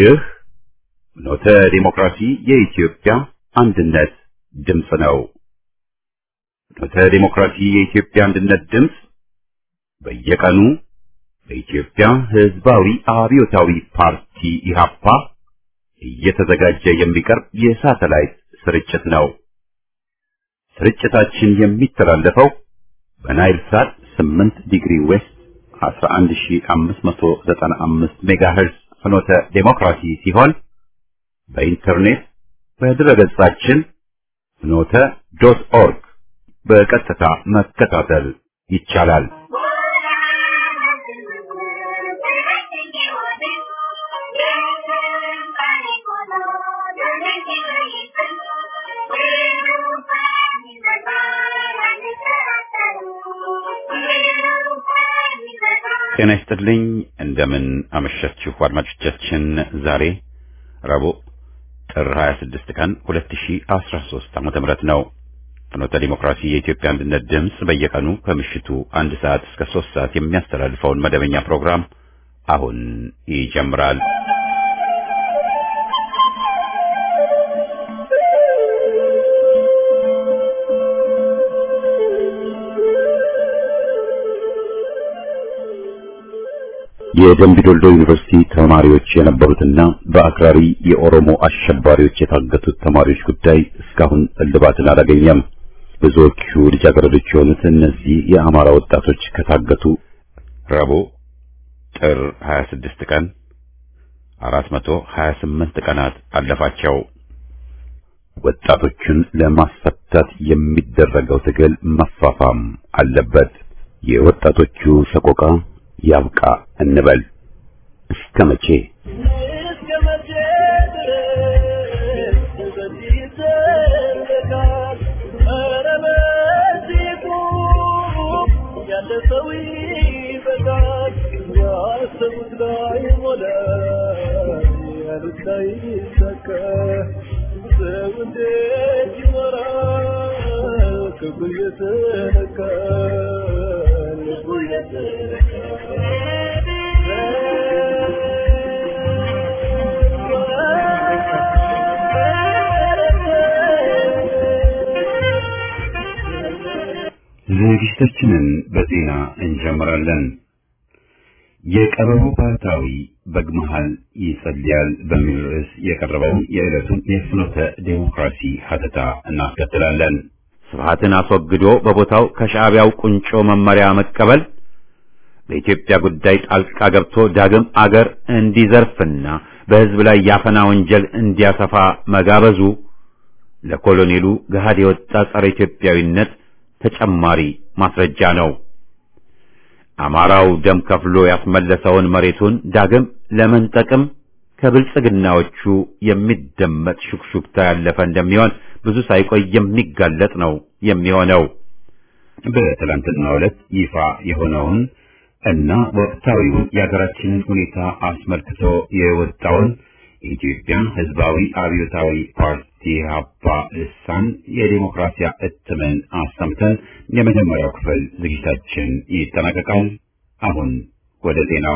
ይህ ኖተ ዲሞክራሲ የኢትዮጵያ አንድነት ድምፅ ነው። ኖተ ዲሞክራሲ የኢትዮጵያ አንድነት ድምፅ በየቀኑ በኢትዮጵያ ሕዝባዊ አብዮታዊ ፓርቲ ኢህአፓ እየተዘጋጀ የሚቀርብ የሳተላይት ስርጭት ነው። ስርጭታችን የሚተላለፈው በናይል ሳት 8 ዲግሪ ዌስት 11595 ሜጋሄርዝ ፍኖተ ዴሞክራሲ ሲሆን በኢንተርኔት በድረገጻችን ፍኖተ ዶት ኦርግ በቀጥታ መከታተል ይቻላል። ጤና ይስጥልኝ። እንደምን አመሻችሁ አድማጮቻችን። ዛሬ ረቡዕ ጥር 26 ቀን 2013 ዓመተ ምህረት ነው። ፍኖተ ዲሞክራሲ የኢትዮጵያ አንድነት ድምፅ በየቀኑ ከምሽቱ አንድ ሰዓት እስከ ሶስት ሰዓት የሚያስተላልፈውን መደበኛ ፕሮግራም አሁን ይጀምራል። የደምቢዶልዶ ዩኒቨርሲቲ ተማሪዎች የነበሩትና በአክራሪ የኦሮሞ አሸባሪዎች የታገቱት ተማሪዎች ጉዳይ እስካሁን እልባትን አላገኘም። ብዙዎቹ ልጃገረዶች የሆኑት እነዚህ የአማራ ወጣቶች ከታገቱ ረቡዕ ጥር 26 ቀን 428 ቀናት አለፋቸው። ወጣቶቹን ለማስፈታት የሚደረገው ትግል መፋፋም አለበት። የወጣቶቹ ሰቆቃ ያብቃ እንበል። እስከ መቼ ዝግጅታችንን በዜና እንጀምራለን። የቀበሮ ባህታዊ በግመሃል ይጸልያል በሚል ርዕስ የቀረበውን የዕለቱን የፍኖተ ዴሞክራሲ ሀተታ እናስከትላለን። ስብሃትን አስወግዶ በቦታው ከሻዕቢያው ቁንጮ መመሪያ መቀበል በኢትዮጵያ ጉዳይ ጣልቃ ገብቶ ዳግም አገር እንዲዘርፍና በሕዝብ ላይ ያፈና ወንጀል እንዲያሰፋ መጋበዙ ለኮሎኔሉ ገሃድ የወጣ ጸረ ኢትዮጵያዊነት ተጨማሪ ማስረጃ ነው። አማራው ደም ከፍሎ ያስመለሰውን መሬቱን ዳግም ለመንጠቅም ከብልጽግናዎቹ የሚደመጥ ሹክሹክታ ያለፈ እንደሚሆን ብዙ ሳይቆይ የሚጋለጥ ነው የሚሆነው። በትላንትናው ዕለት ይፋ የሆነውን እና ወቅታዊውን የሀገራችንን ሁኔታ አስመልክቶ የወጣውን የኢትዮጵያ ሕዝባዊ አብዮታዊ ፓርቲ ኢህአፓ ልሳን የዲሞክራሲያ እትምን አሰምተን የመጀመሪያው ክፍል ዝግጅታችን ይጠናቀቃል። አሁን ወደ ዜናው።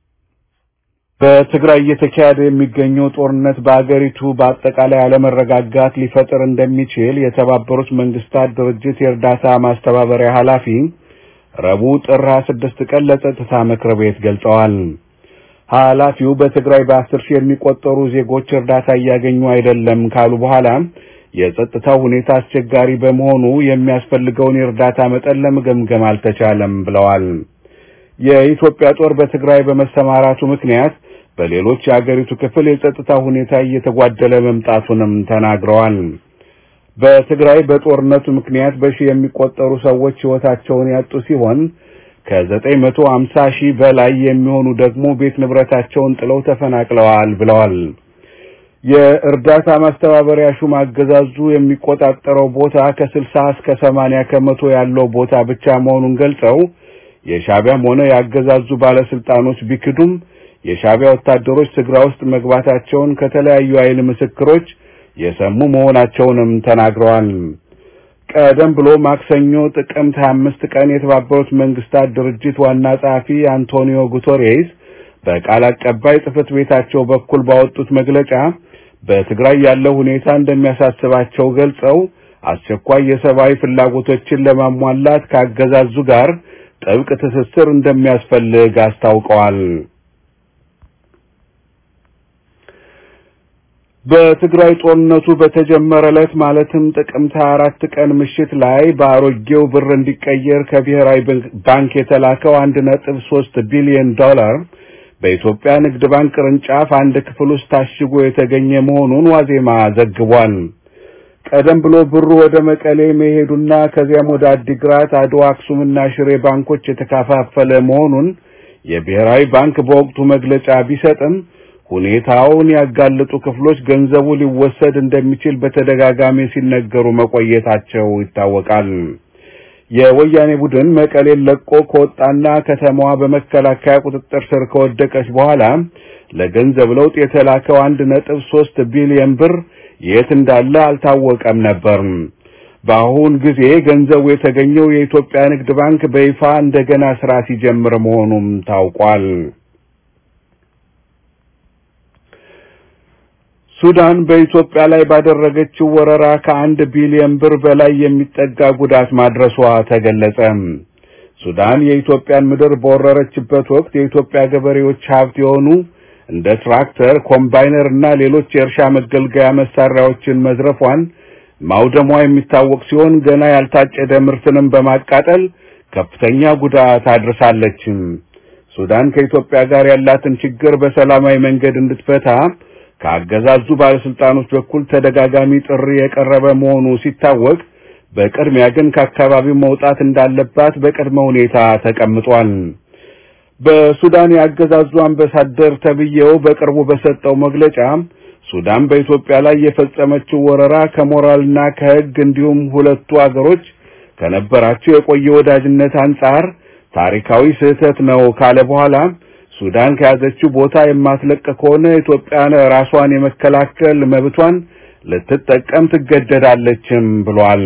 በትግራይ እየተካሄደ የሚገኘው ጦርነት በአገሪቱ በአጠቃላይ አለመረጋጋት ሊፈጥር እንደሚችል የተባበሩት መንግስታት ድርጅት የእርዳታ ማስተባበሪያ ኃላፊ ረቡዕ ጥር 26 ቀን ለጸጥታ ምክር ቤት ገልጸዋል። ኃላፊው በትግራይ በአስር ሺህ የሚቆጠሩ ዜጎች እርዳታ እያገኙ አይደለም ካሉ በኋላ የጸጥታው ሁኔታ አስቸጋሪ በመሆኑ የሚያስፈልገውን የእርዳታ መጠን ለመገምገም አልተቻለም ብለዋል። የኢትዮጵያ ጦር በትግራይ በመሰማራቱ ምክንያት በሌሎች የአገሪቱ ክፍል የጸጥታ ሁኔታ እየተጓደለ መምጣቱንም ተናግረዋል። በትግራይ በጦርነቱ ምክንያት በሺህ የሚቆጠሩ ሰዎች ሕይወታቸውን ያጡ ሲሆን ከዘጠኝ መቶ አምሳ ሺህ በላይ የሚሆኑ ደግሞ ቤት ንብረታቸውን ጥለው ተፈናቅለዋል ብለዋል። የእርዳታ ማስተባበሪያ ሹም አገዛዙ የሚቆጣጠረው ቦታ ከስልሳ እስከ ሰማንያ ከመቶ ያለው ቦታ ብቻ መሆኑን ገልጸው የሻዕቢያም ሆነ የአገዛዙ ባለስልጣኖች ቢክዱም የሻዕቢያ ወታደሮች ትግራይ ውስጥ መግባታቸውን ከተለያዩ ኃይል ምስክሮች የሰሙ መሆናቸውንም ተናግረዋል። ቀደም ብሎ ማክሰኞ ጥቅምት 25 ቀን የተባበሩት መንግስታት ድርጅት ዋና ጸሐፊ አንቶኒዮ ጉተሬስ በቃል አቀባይ ጽሕፈት ቤታቸው በኩል ባወጡት መግለጫ በትግራይ ያለው ሁኔታ እንደሚያሳስባቸው ገልጸው አስቸኳይ የሰብአዊ ፍላጎቶችን ለማሟላት ካገዛዙ ጋር ጥብቅ ትስስር እንደሚያስፈልግ አስታውቀዋል። በትግራይ ጦርነቱ በተጀመረ ዕለት ማለትም ጥቅምት 24 ቀን ምሽት ላይ በአሮጌው ብር እንዲቀየር ከብሔራዊ ባንክ የተላከው 1.3 ቢሊዮን ዶላር በኢትዮጵያ ንግድ ባንክ ቅርንጫፍ አንድ ክፍል ውስጥ ታሽጎ የተገኘ መሆኑን ዋዜማ ዘግቧል። ቀደም ብሎ ብሩ ወደ መቀሌ መሄዱና ከዚያም ወደ አዲግራት፣ አድዋ፣ አክሱምና ሽሬ ባንኮች የተከፋፈለ መሆኑን የብሔራዊ ባንክ በወቅቱ መግለጫ ቢሰጥም ሁኔታውን ያጋለጡ ክፍሎች ገንዘቡ ሊወሰድ እንደሚችል በተደጋጋሚ ሲነገሩ መቆየታቸው ይታወቃል። የወያኔ ቡድን መቀሌን ለቆ ከወጣና ከተማዋ በመከላከያ ቁጥጥር ስር ከወደቀች በኋላ ለገንዘብ ለውጥ የተላከው አንድ ነጥብ ሶስት ቢሊዮን ብር የት እንዳለ አልታወቀም ነበር። በአሁን ጊዜ ገንዘቡ የተገኘው የኢትዮጵያ ንግድ ባንክ በይፋ እንደገና ስራ ሲጀምር መሆኑም ታውቋል። ሱዳን በኢትዮጵያ ላይ ባደረገችው ወረራ ከአንድ ቢሊዮን ብር በላይ የሚጠጋ ጉዳት ማድረሷ ተገለጸ። ሱዳን የኢትዮጵያን ምድር በወረረችበት ወቅት የኢትዮጵያ ገበሬዎች ሀብት የሆኑ እንደ ትራክተር፣ ኮምባይነር እና ሌሎች የእርሻ መገልገያ መሳሪያዎችን መዝረፏን ማውደሟ የሚታወቅ ሲሆን ገና ያልታጨደ ምርትንም በማቃጠል ከፍተኛ ጉዳት አድርሳለች። ሱዳን ከኢትዮጵያ ጋር ያላትን ችግር በሰላማዊ መንገድ እንድትፈታ ከአገዛዙ ባለስልጣኖች በኩል ተደጋጋሚ ጥሪ የቀረበ መሆኑ ሲታወቅ በቅድሚያ ግን ከአካባቢው መውጣት እንዳለባት በቅድመ ሁኔታ ተቀምጧል። በሱዳን የአገዛዙ አምባሳደር ተብዬው በቅርቡ በሰጠው መግለጫ ሱዳን በኢትዮጵያ ላይ የፈጸመችው ወረራ ከሞራልና ከሕግ እንዲሁም ሁለቱ አገሮች ከነበራቸው የቆየ ወዳጅነት አንጻር ታሪካዊ ስህተት ነው ካለ በኋላ ሱዳን ከያዘችው ቦታ የማትለቅ ከሆነ ኢትዮጵያን ራሷን የመከላከል መብቷን ልትጠቀም ትገደዳለችም ብሏል።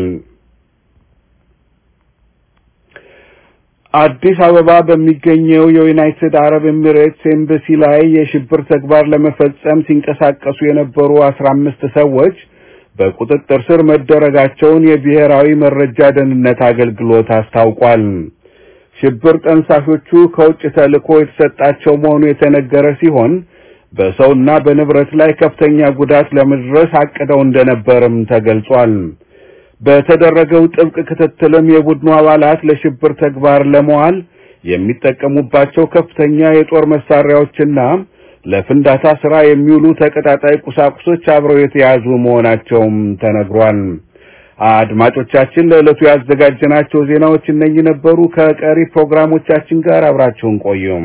አዲስ አበባ በሚገኘው የዩናይትድ አረብ ኤሚሬትስ ኤምባሲ ላይ የሽብር ተግባር ለመፈጸም ሲንቀሳቀሱ የነበሩ አስራ አምስት ሰዎች በቁጥጥር ስር መደረጋቸውን የብሔራዊ መረጃ ደህንነት አገልግሎት አስታውቋል። ሽብር ጠንሳሾቹ ከውጭ ተልዕኮ የተሰጣቸው መሆኑ የተነገረ ሲሆን በሰውና በንብረት ላይ ከፍተኛ ጉዳት ለመድረስ አቅደው እንደነበርም ተገልጿል። በተደረገው ጥብቅ ክትትልም የቡድኑ አባላት ለሽብር ተግባር ለመዋል የሚጠቀሙባቸው ከፍተኛ የጦር መሳሪያዎችና ለፍንዳታ ስራ የሚውሉ ተቀጣጣይ ቁሳቁሶች አብረው የተያዙ መሆናቸውም ተነግሯል። አድማጮቻችን ለዕለቱ ያዘጋጀናቸው ዜናዎች እነኚህ ነበሩ። ከቀሪ ፕሮግራሞቻችን ጋር አብራችሁን ቆዩም።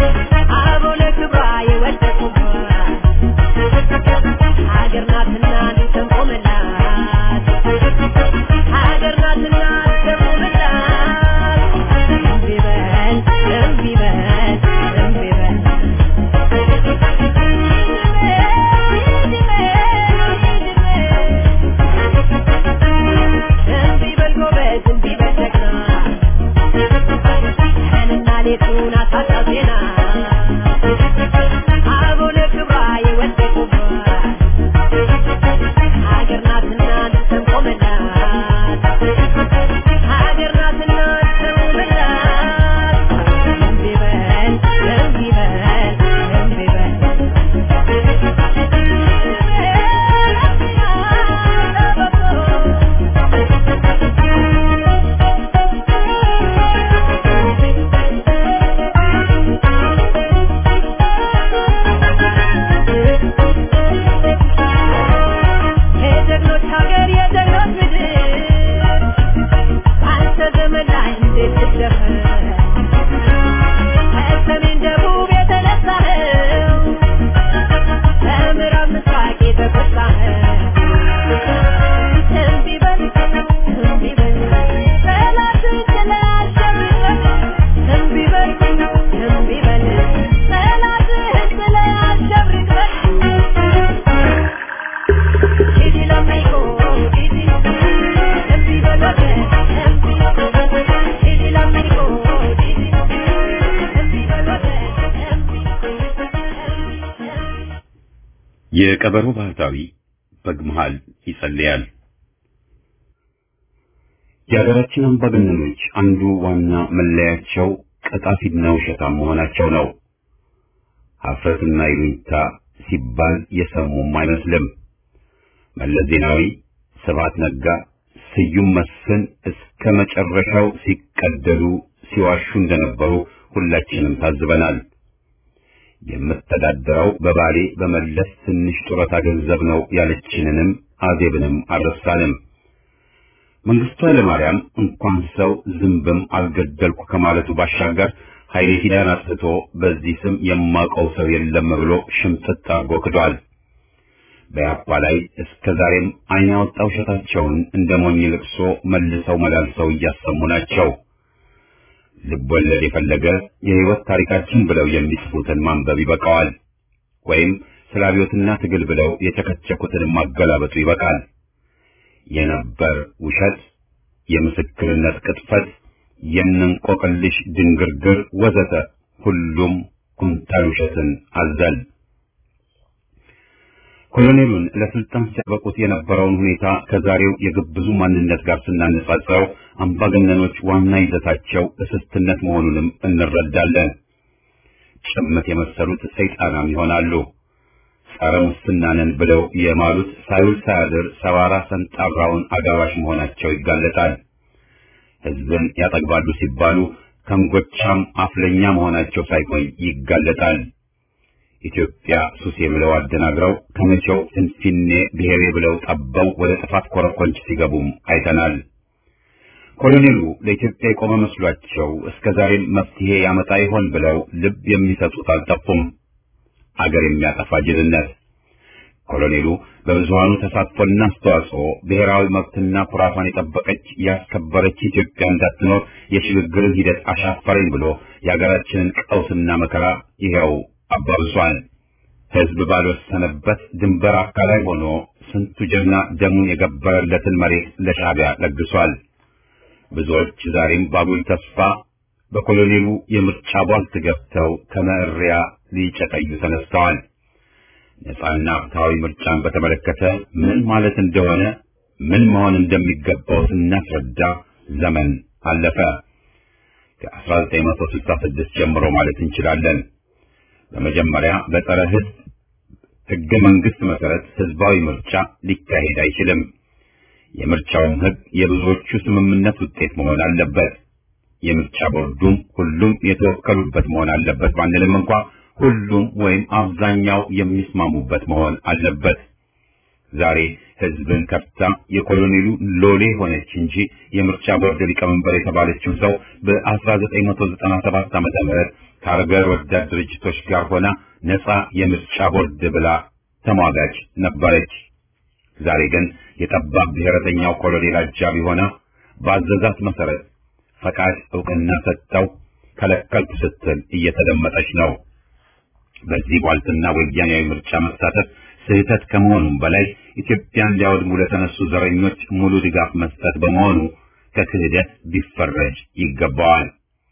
ሀገር ናትና የቀበሮ ባህታዊ በግ መሃል ይጸልያል። የሀገራችን አምባገነኖች አንዱ ዋና መለያቸው ቀጣፊና ውሸታም መሆናቸው ነው። ሀፍረትና ይሉኝታ ሲባል የሰሙም አይመስልም። መለስ ዜናዊ፣ ስብሐት ነጋ፣ ስዩም መስፍን እስከ መጨረሻው ሲቀደሉ ሲዋሹ እንደነበሩ ሁላችንም ታዝበናል። የምተዳደረው በባሌ በመለስ ትንሽ ጡረታ ገንዘብ ነው ያለችንንም አዜብንም አልረሳንም። መንግስቱ ኃይለማርያም እንኳን ሰው ዝንብም አልገደልኩ ከማለቱ ባሻገር ኃይሌ ፊዳን አጥፍቶ በዚህ ስም የማውቀው ሰው የለም ብሎ ሽምጥጥ አድርጎ ክዷል። በያፓ ላይ እስከ ዛሬም ዓይን ያወጣ ውሸታቸውን እንደ ሞኝ ልቅሶ መልሰው መላልሰው እያሰሙ ናቸው። ልብ ወለድ የፈለገ የህይወት ታሪካችን ብለው የሚጽፉትን ማንበብ ይበቃዋል። ወይም ስለ አብዮትና ትግል ብለው የቸከቸኩትን ማገላበጡ ይበቃል። የነበር ውሸት፣ የምስክርነት ቅጥፈት፣ የእንቆቅልሽ ድንግርግር ወዘተ ሁሉም ኩንታል ውሸትን አዘል። ኮሎኔሉን ለስልጣን ሲያበቁት የነበረውን ሁኔታ ከዛሬው የግብዙ ማንነት ጋር ስናነጻጽረው አምባገነኖች ዋና ይዘታቸው እስስትነት መሆኑንም እንረዳለን። ጭምት የመሰሉት ሰይጣናም ይሆናሉ። ጸረ ሙስና ነን ብለው የማሉት ሳይውል ሳያድር ሰባራ ሰንጣራውን አጋባሽ መሆናቸው ይጋለጣል። ህዝብን ያጠግባሉ ሲባሉ ከንጎቻም አፍለኛ መሆናቸው ሳይቆይ ይጋለጣል። ኢትዮጵያ ሱሴ ብለው አደናግረው ከመቼው ፍንፊኔ ብሔሬ ብለው ጠበው ወደ ጥፋት ኮረኮንች ሲገቡም አይተናል። ኮሎኔሉ ለኢትዮጵያ የቆመ መስሏቸው እስከ ዛሬም መፍትሄ ያመጣ ይሆን ብለው ልብ የሚሰጡት አልጠፉም። አገር የሚያጠፋ ጅልነት። ኮሎኔሉ በብዙሃኑ ተሳትፎና አስተዋጽኦ ብሔራዊ መብትና ኩራቷን የጠበቀች ያስከበረች ኢትዮጵያ እንዳትኖር የሽግግርን ሂደት አሻፈረኝ ብሎ የሀገራችንን ቀውስና መከራ ይኸው አባብሷል። ህዝብ ባልወሰነበት ድንበር አካላይ ሆኖ ስንቱ ጀግና ደሙን የገበረለትን መሬት ለሻዕቢያ ለግሷል። ብዙዎች ዛሬም ባጉል ተስፋ በኮሎኔሉ የምርጫ ቧልት ገብተው ከመእሪያ ሊጨቀዩ ተነስተዋል። ነጻና ፍትሐዊ ምርጫን በተመለከተ ምን ማለት እንደሆነ ምን መሆን እንደሚገባው ስናስረዳ ዘመን አለፈ። ከ1966 ጀምሮ ማለት እንችላለን። በመጀመሪያ በጸረ ህዝብ ህገ መንግስት መሰረት ህዝባዊ ምርጫ ሊካሄድ አይችልም። የምርጫውም ህግ የብዙዎቹ ስምምነት ውጤት መሆን አለበት። የምርጫ ቦርዱም ሁሉም የተወከሉበት መሆን አለበት ባንልም እንኳ ሁሉም ወይም አብዛኛው የሚስማሙበት መሆን አለበት። ዛሬ ህዝብን ከፍታ የኮሎኔሉ ሎሌ ሆነች እንጂ የምርጫ ቦርድ ሊቀመንበር የተባለችው ሰው በ1997 ዓመተ ምህረት ከአገር ወዳድ ድርጅቶች ጋር ሆና ነፃ የምርጫ ቦርድ ብላ ተሟጋች ነበረች። ዛሬ ግን የጠባብ ብሔረተኛው ኮሎኔል አጃቢ ሆና በአዘዛት መሰረት ፈቃድ እውቅና ሰጥተው ከለከልኩ ስትል እየተደመጠች ነው። በዚህ ቧልትና ወያኔያዊ ምርጫ መሳተፍ ስህተት ከመሆኑም በላይ ኢትዮጵያን ሊያወድሙ ለተነሱ ዘረኞች ሙሉ ድጋፍ መስጠት በመሆኑ ከክህደት ቢፈረጅ ይገባዋል።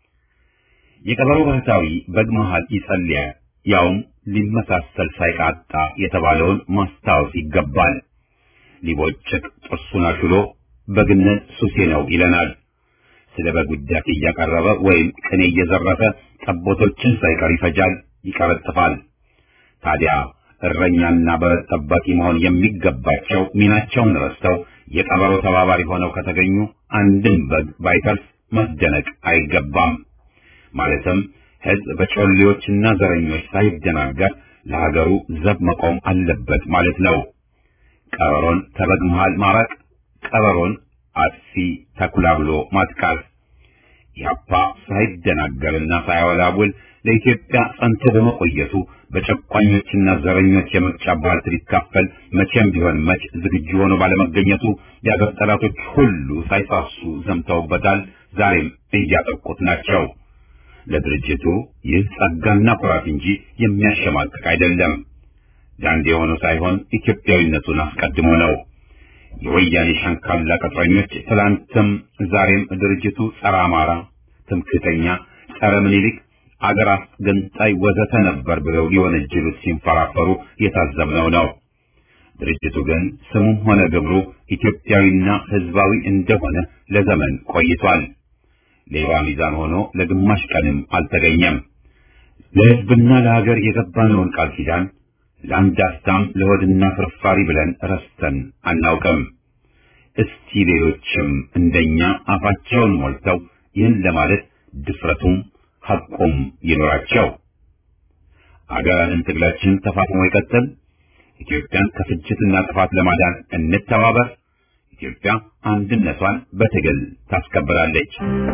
የቀበሮ ባህታዊ በግ መሃል ይጸልያል፣ ያውም ሊመሳሰል ሳይቃጣ የተባለውን ማስታወስ ይገባል። ሊቦጭቅ ጥርሱን አሹሎ በግነት ሱሴ ነው ይለናል። ስለ በግ ውዳሴ እያቀረበ ወይም ቅኔ እየዘረፈ ጠቦቶችን ሳይቀር ይፈጃል፣ ይቀረጥፋል። ታዲያ እረኛና በረት ጠባቂ መሆን የሚገባቸው ሚናቸውን ረስተው የቀበሮ ተባባሪ ሆነው ከተገኙ አንድም በግ ባይተርፍ መደነቅ አይገባም። ማለትም ሕዝብ በጮሌዎችና ዘረኞች ሳይደናገር ለሀገሩ ዘብ መቆም አለበት ማለት ነው። ቀበሮን ከበግ መሃል ማራቅ፣ ቀበሮን አጥፊ ተኩላ ብሎ ማጥቃት። ኢህአፓ ሳይደናገርና ሳያወላውል ለኢትዮጵያ ጸንቶ በመቆየቱ በጨቋኞችና ዘረኞች የምርጫ ባህል ሊካፈል መቼም ቢሆን መች ዝግጁ ሆኖ ባለመገኘቱ የአገር ጠላቶች ሁሉ ሳይሳሱ ዘምተውበታል። ዛሬም እያጠቁት ናቸው። ለድርጅቱ ይህ ጸጋና ኩራት እንጂ የሚያሸማቅቅ አይደለም። ዳንድ የሆነው ሳይሆን ኢትዮጵያዊነቱን አስቀድሞ ነው። የወያኔ ሸንካላ ቅጥረኞች ትላንትም ዛሬም ድርጅቱ ጸረ አማራ፣ ትምክህተኛ፣ ጸረ ምኒልክ፣ አገር አስገንጣይ ወዘተ ነበር ብለው ሊወነጅሉት ሲንፈራፈሩ የታዘብነው ነው። ድርጅቱ ግን ስሙም ሆነ ግብሩ ኢትዮጵያዊና ሕዝባዊ እንደሆነ ለዘመን ቆይቷል። ሌባ ሚዛን ሆኖ ለግማሽ ቀንም አልተገኘም። ለሕዝብና ለሀገር የገባነውን ቃል ኪዳን ለአንድ አፍታም ለሆድና ፍርፋሪ ብለን ረስተን አናውቅም። እስቲ ሌሎችም እንደኛ አፋቸውን ሞልተው ይህን ለማለት ድፍረቱም ሐቁም ይኖራቸው። አገራንን ትግላችን ተፋፍሞ ይቀጥል። ኢትዮጵያን ከፍጅትና ጥፋት ለማዳን እንተባበር። ኢትዮጵያ አንድነቷን በትግል ታስከብራለች።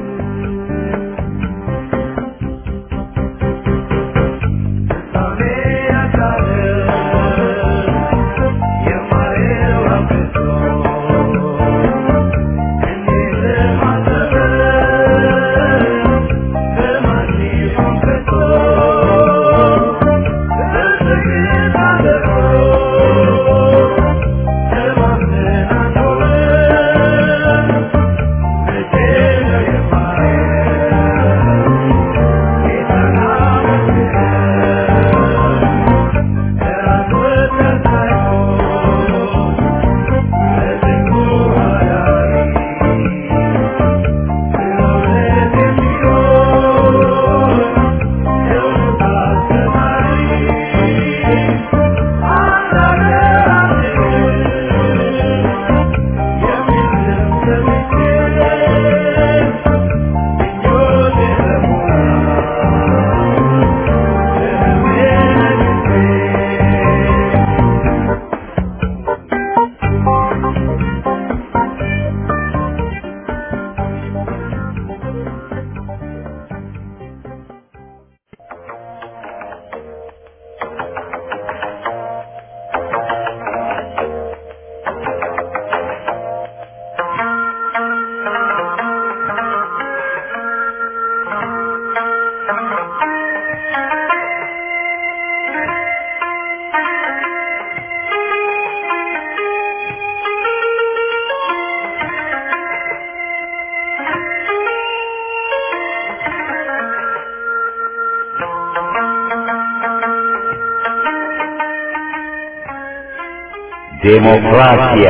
ዴሞክራሲያ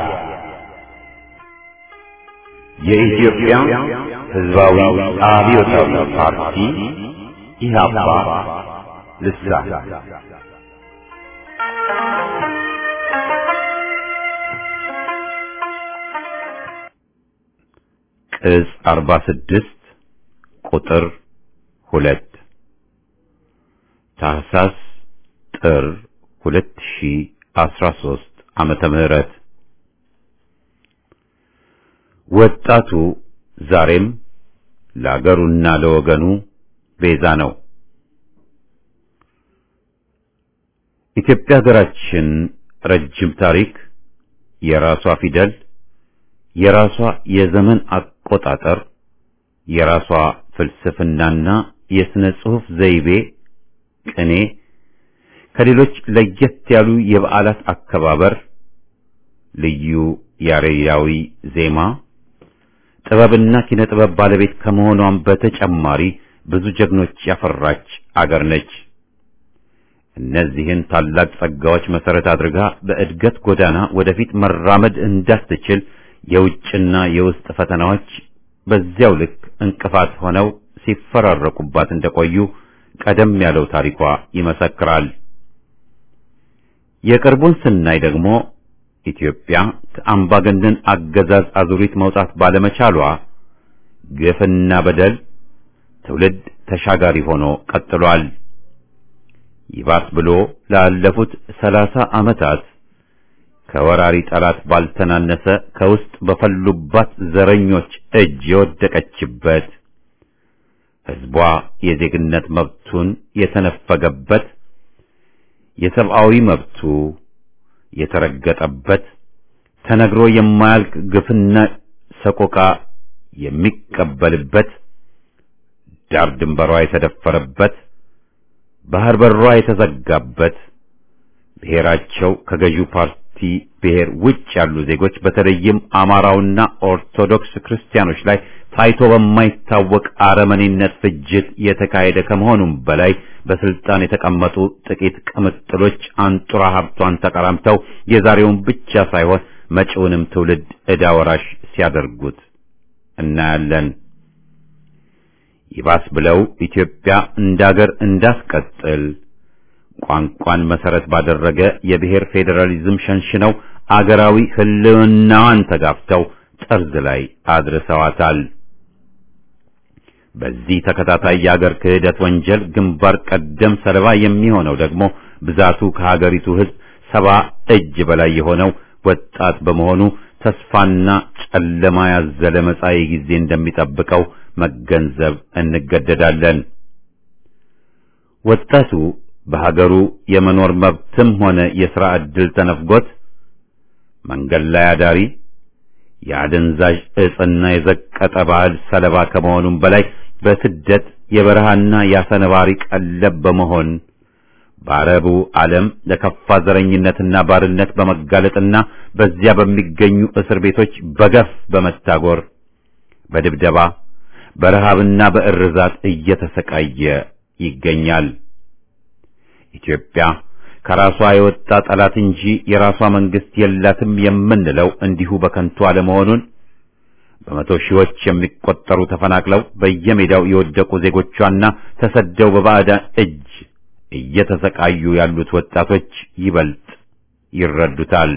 የኢትዮጵያ ሕዝባዊ አብዮታዊ ፓርቲ ኢህአፓ ልሳን ቅጽ አርባ ስድስት ቁጥር ሁለት ታህሳስ ጥር ሁለት ሺህ አስራ ሦስት ዓመተ ምህረት ወጣቱ ዛሬም ለአገሩና ለወገኑ ቤዛ ነው። ኢትዮጵያ ሀገራችን ረጅም ታሪክ፣ የራሷ ፊደል፣ የራሷ የዘመን አቆጣጠር፣ የራሷ ፍልስፍናና የሥነ ጽሑፍ ዘይቤ፣ ቅኔ ከሌሎች ለየት ያሉ የበዓላት አከባበር፣ ልዩ ያሬዳዊ ዜማ፣ ጥበብና ኪነ ጥበብ ባለቤት ከመሆኗም በተጨማሪ ብዙ ጀግኖች ያፈራች አገር ነች። እነዚህን ታላቅ ጸጋዎች መሰረት አድርጋ በእድገት ጎዳና ወደፊት መራመድ እንዳትችል የውጭና የውስጥ ፈተናዎች በዚያው ልክ እንቅፋት ሆነው ሲፈራረቁባት እንደቆዩ ቀደም ያለው ታሪኳ ይመሰክራል። የቅርቡን ስናይ ደግሞ ኢትዮጵያ ከአምባገነን አገዛዝ አዙሪት መውጣት ባለመቻሏ ግፍና በደል ትውልድ ተሻጋሪ ሆኖ ቀጥሏል። ይባስ ብሎ ላለፉት ሰላሳ ዓመታት ከወራሪ ጠላት ባልተናነሰ ከውስጥ በፈሉባት ዘረኞች እጅ የወደቀችበት ሕዝቧ የዜግነት መብቱን የተነፈገበት የሰብአዊ መብቱ የተረገጠበት ተነግሮ የማያልቅ ግፍና ሰቆቃ የሚቀበልበት ዳር ድንበሯ የተደፈረበት ባህር በሯ የተዘጋበት ብሔራቸው ከገዢው ፓርቲ ብሔር ውጭ ያሉ ዜጎች በተለይም አማራውና ኦርቶዶክስ ክርስቲያኖች ላይ ታይቶ በማይታወቅ አረመኔነት ፍጅት የተካሄደ ከመሆኑም በላይ በስልጣን የተቀመጡ ጥቂት ቅምጥሎች አንጡራ ሀብቷን ተቀራምተው የዛሬውን ብቻ ሳይሆን መጪውንም ትውልድ ዕዳ ወራሽ ሲያደርጉት እናያለን። ይባስ ብለው ኢትዮጵያ እንዳገር እንዳስቀጥል ቋንቋን መሰረት ባደረገ የብሔር ፌዴራሊዝም ሸንሽነው አገራዊ ሕልውናዋን ተጋፍተው ጠርዝ ላይ አድርሰዋታል። በዚህ ተከታታይ የአገር ክህደት ወንጀል ግንባር ቀደም ሰለባ የሚሆነው ደግሞ ብዛቱ ከሀገሪቱ ሕዝብ ሰባ እጅ በላይ የሆነው ወጣት በመሆኑ ተስፋና ጨለማ ያዘለ መጻኢ ጊዜ እንደሚጠብቀው መገንዘብ እንገደዳለን። ወጣቱ በሀገሩ የመኖር መብትም ሆነ የሥራ ዕድል ተነፍጎት መንገድ ላይ አዳሪ የአደንዛዥ ዕጽና የዘቀጠ ባህል ሰለባ ከመሆኑም በላይ በስደት የበረሃና የአሰነባሪ ቀለብ በመሆን በአረቡ ዓለም ለከፋ ዘረኝነትና ባርነት በመጋለጥና በዚያ በሚገኙ እስር ቤቶች በገፍ በመታጎር በድብደባ በረሃብና በእርዛት እየተሰቃየ ይገኛል። ኢትዮጵያ ከራሷ የወጣ ጠላት እንጂ የራሷ መንግስት የላትም የምንለው እንዲሁ በከንቱ አለመሆኑን በመቶ ሺዎች የሚቆጠሩ ተፈናቅለው በየሜዳው የወደቁ ዜጎቿና ተሰደው በባዕዳን እጅ እየተሰቃዩ ያሉት ወጣቶች ይበልጥ ይረዱታል።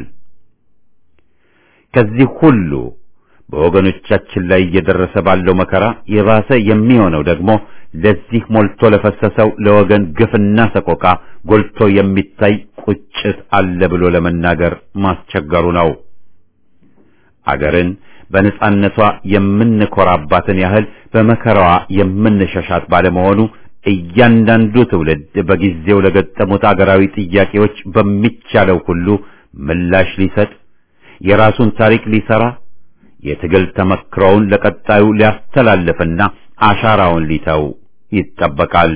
ከዚህ ሁሉ በወገኖቻችን ላይ እየደረሰ ባለው መከራ የባሰ የሚሆነው ደግሞ ለዚህ ሞልቶ ለፈሰሰው ለወገን ግፍና ሰቆቃ ጎልቶ የሚታይ ቁጭት አለ ብሎ ለመናገር ማስቸገሩ ነው። አገርን በነጻነቷ የምንኮራባትን ያህል በመከራዋ የምንሸሻት ባለመሆኑ እያንዳንዱ ትውልድ በጊዜው ለገጠሙት አገራዊ ጥያቄዎች በሚቻለው ሁሉ ምላሽ ሊሰጥ የራሱን ታሪክ ሊሰራ የትግል ተመክሮውን ለቀጣዩ ሊያስተላልፍና አሻራውን ሊተው ይጠበቃል።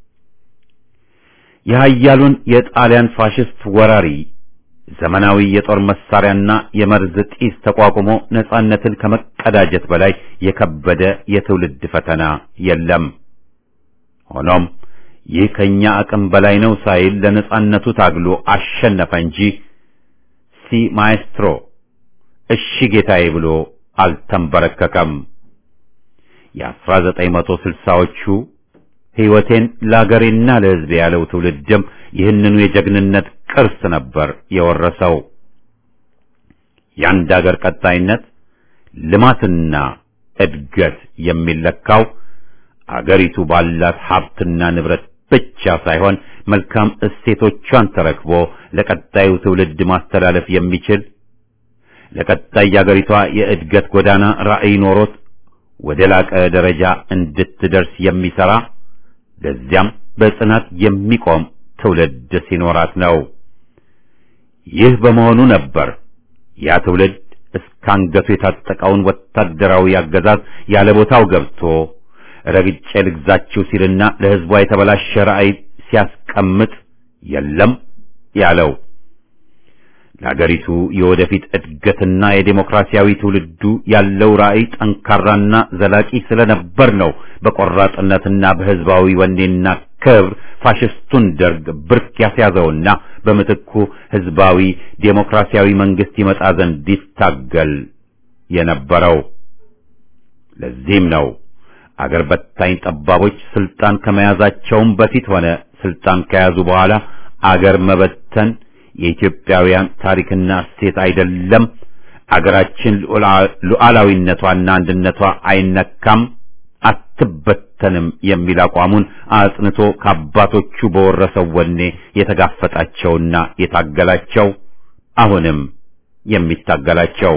የኃያሉን የጣሊያን ፋሽስት ወራሪ ዘመናዊ የጦር መሳሪያና የመርዝ ጢስ ተቋቁሞ ነጻነትን ከመቀዳጀት በላይ የከበደ የትውልድ ፈተና የለም። ሆኖም ይህ ከኛ አቅም በላይ ነው ሳይል ለነጻነቱ ታግሎ አሸነፈ እንጂ ሲ ማኤስትሮ እሺ ጌታዬ ብሎ አልተንበረከከም። የአስራ ዘጠኝ መቶ ስልሳዎቹ ሕይወቴን ለአገሬና ለሕዝቤ ያለው ትውልድም ይህንኑ የጀግንነት ቅርስ ነበር የወረሰው። የአንድ አገር ቀጣይነት ልማትና እድገት የሚለካው አገሪቱ ባላት ሀብትና ንብረት ብቻ ሳይሆን መልካም እሴቶቿን ተረክቦ ለቀጣዩ ትውልድ ማስተላለፍ የሚችል ለቀጣይ የአገሪቷ የእድገት ጎዳና ራዕይ ኖሮት ወደ ላቀ ደረጃ እንድትደርስ የሚሰራ ለዚያም በጽናት የሚቆም ትውልድ ሲኖራት ነው። ይህ በመሆኑ ነበር ያ ትውልድ እስካንገቱ የታጠቀውን ወታደራዊ አገዛዝ ያለ ቦታው ገብቶ ረግጬ ልግዛችሁ ሲልና ለሕዝቧ የተበላሸ ራዕይ ሲያስቀምጥ የለም ያለው። ለአገሪቱ የወደፊት እድገትና የዴሞክራሲያዊ ትውልዱ ያለው ራዕይ ጠንካራና ዘላቂ ስለነበር ነው በቆራጥነትና በሕዝባዊ ወኔና ክብር ፋሽስቱን ደርግ ብርክ ያስያዘውና በምትኩ ሕዝባዊ ዴሞክራሲያዊ መንግስት ይመጣ ዘንድ ይታገል የነበረው። ለዚህም ነው አገር በታኝ ጠባቦች ስልጣን ከመያዛቸውም በፊት ሆነ ስልጣን ከያዙ በኋላ አገር መበተን የኢትዮጵያውያን ታሪክና እሴት አይደለም፣ አገራችን ሉዓላዊነቷና አንድነቷ አይነካም፣ አትበተንም የሚል አቋሙን አጽንቶ ከአባቶቹ በወረሰው ወኔ የተጋፈጣቸውና የታገላቸው አሁንም የሚታገላቸው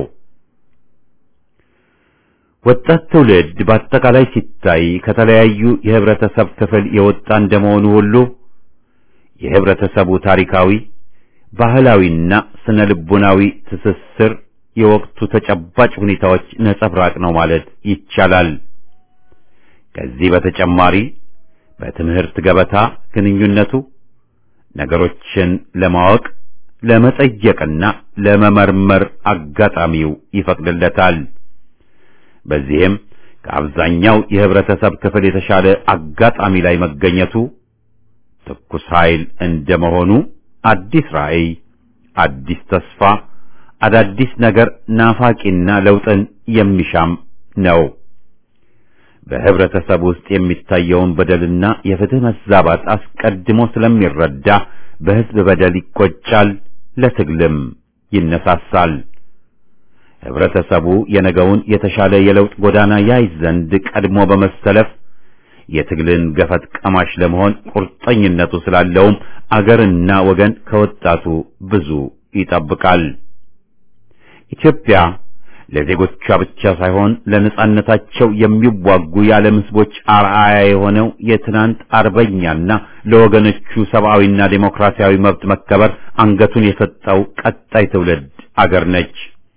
ወጣት ትውልድ በአጠቃላይ ሲታይ ከተለያዩ የህብረተሰብ ክፍል የወጣ እንደመሆኑ ሁሉ የህብረተሰቡ ታሪካዊ ባህላዊና ስነ ልቡናዊ ትስስር የወቅቱ ተጨባጭ ሁኔታዎች ነጸብራቅ ነው ማለት ይቻላል። ከዚህ በተጨማሪ በትምህርት ገበታ ግንኙነቱ ነገሮችን ለማወቅ ለመጠየቅና ለመመርመር አጋጣሚው ይፈቅድለታል። በዚህም ከአብዛኛው የህብረተሰብ ክፍል የተሻለ አጋጣሚ ላይ መገኘቱ ትኩስ ኃይል እንደመሆኑ አዲስ ራዕይ፣ አዲስ ተስፋ፣ አዳዲስ ነገር ናፋቂና ለውጥን የሚሻም ነው። በህብረተሰብ ውስጥ የሚታየውን በደልና የፍትህ መዛባት አስቀድሞ ስለሚረዳ በህዝብ በደል ይቆጫል፣ ለትግልም ይነሳሳል። ህብረተሰቡ የነገውን የተሻለ የለውጥ ጎዳና ያይ ዘንድ ቀድሞ በመሰለፍ የትግልን ገፈት ቀማሽ ለመሆን ቁርጠኝነቱ ስላለውም አገርና ወገን ከወጣቱ ብዙ ይጠብቃል። ኢትዮጵያ ለዜጎቿ ብቻ ሳይሆን ለነጻነታቸው የሚዋጉ የዓለም ህዝቦች አርአያ የሆነው የትናንት አርበኛና ለወገኖቹ ሰብአዊና ዴሞክራሲያዊ መብት መከበር አንገቱን የሰጠው ቀጣይ ትውልድ አገር ነች።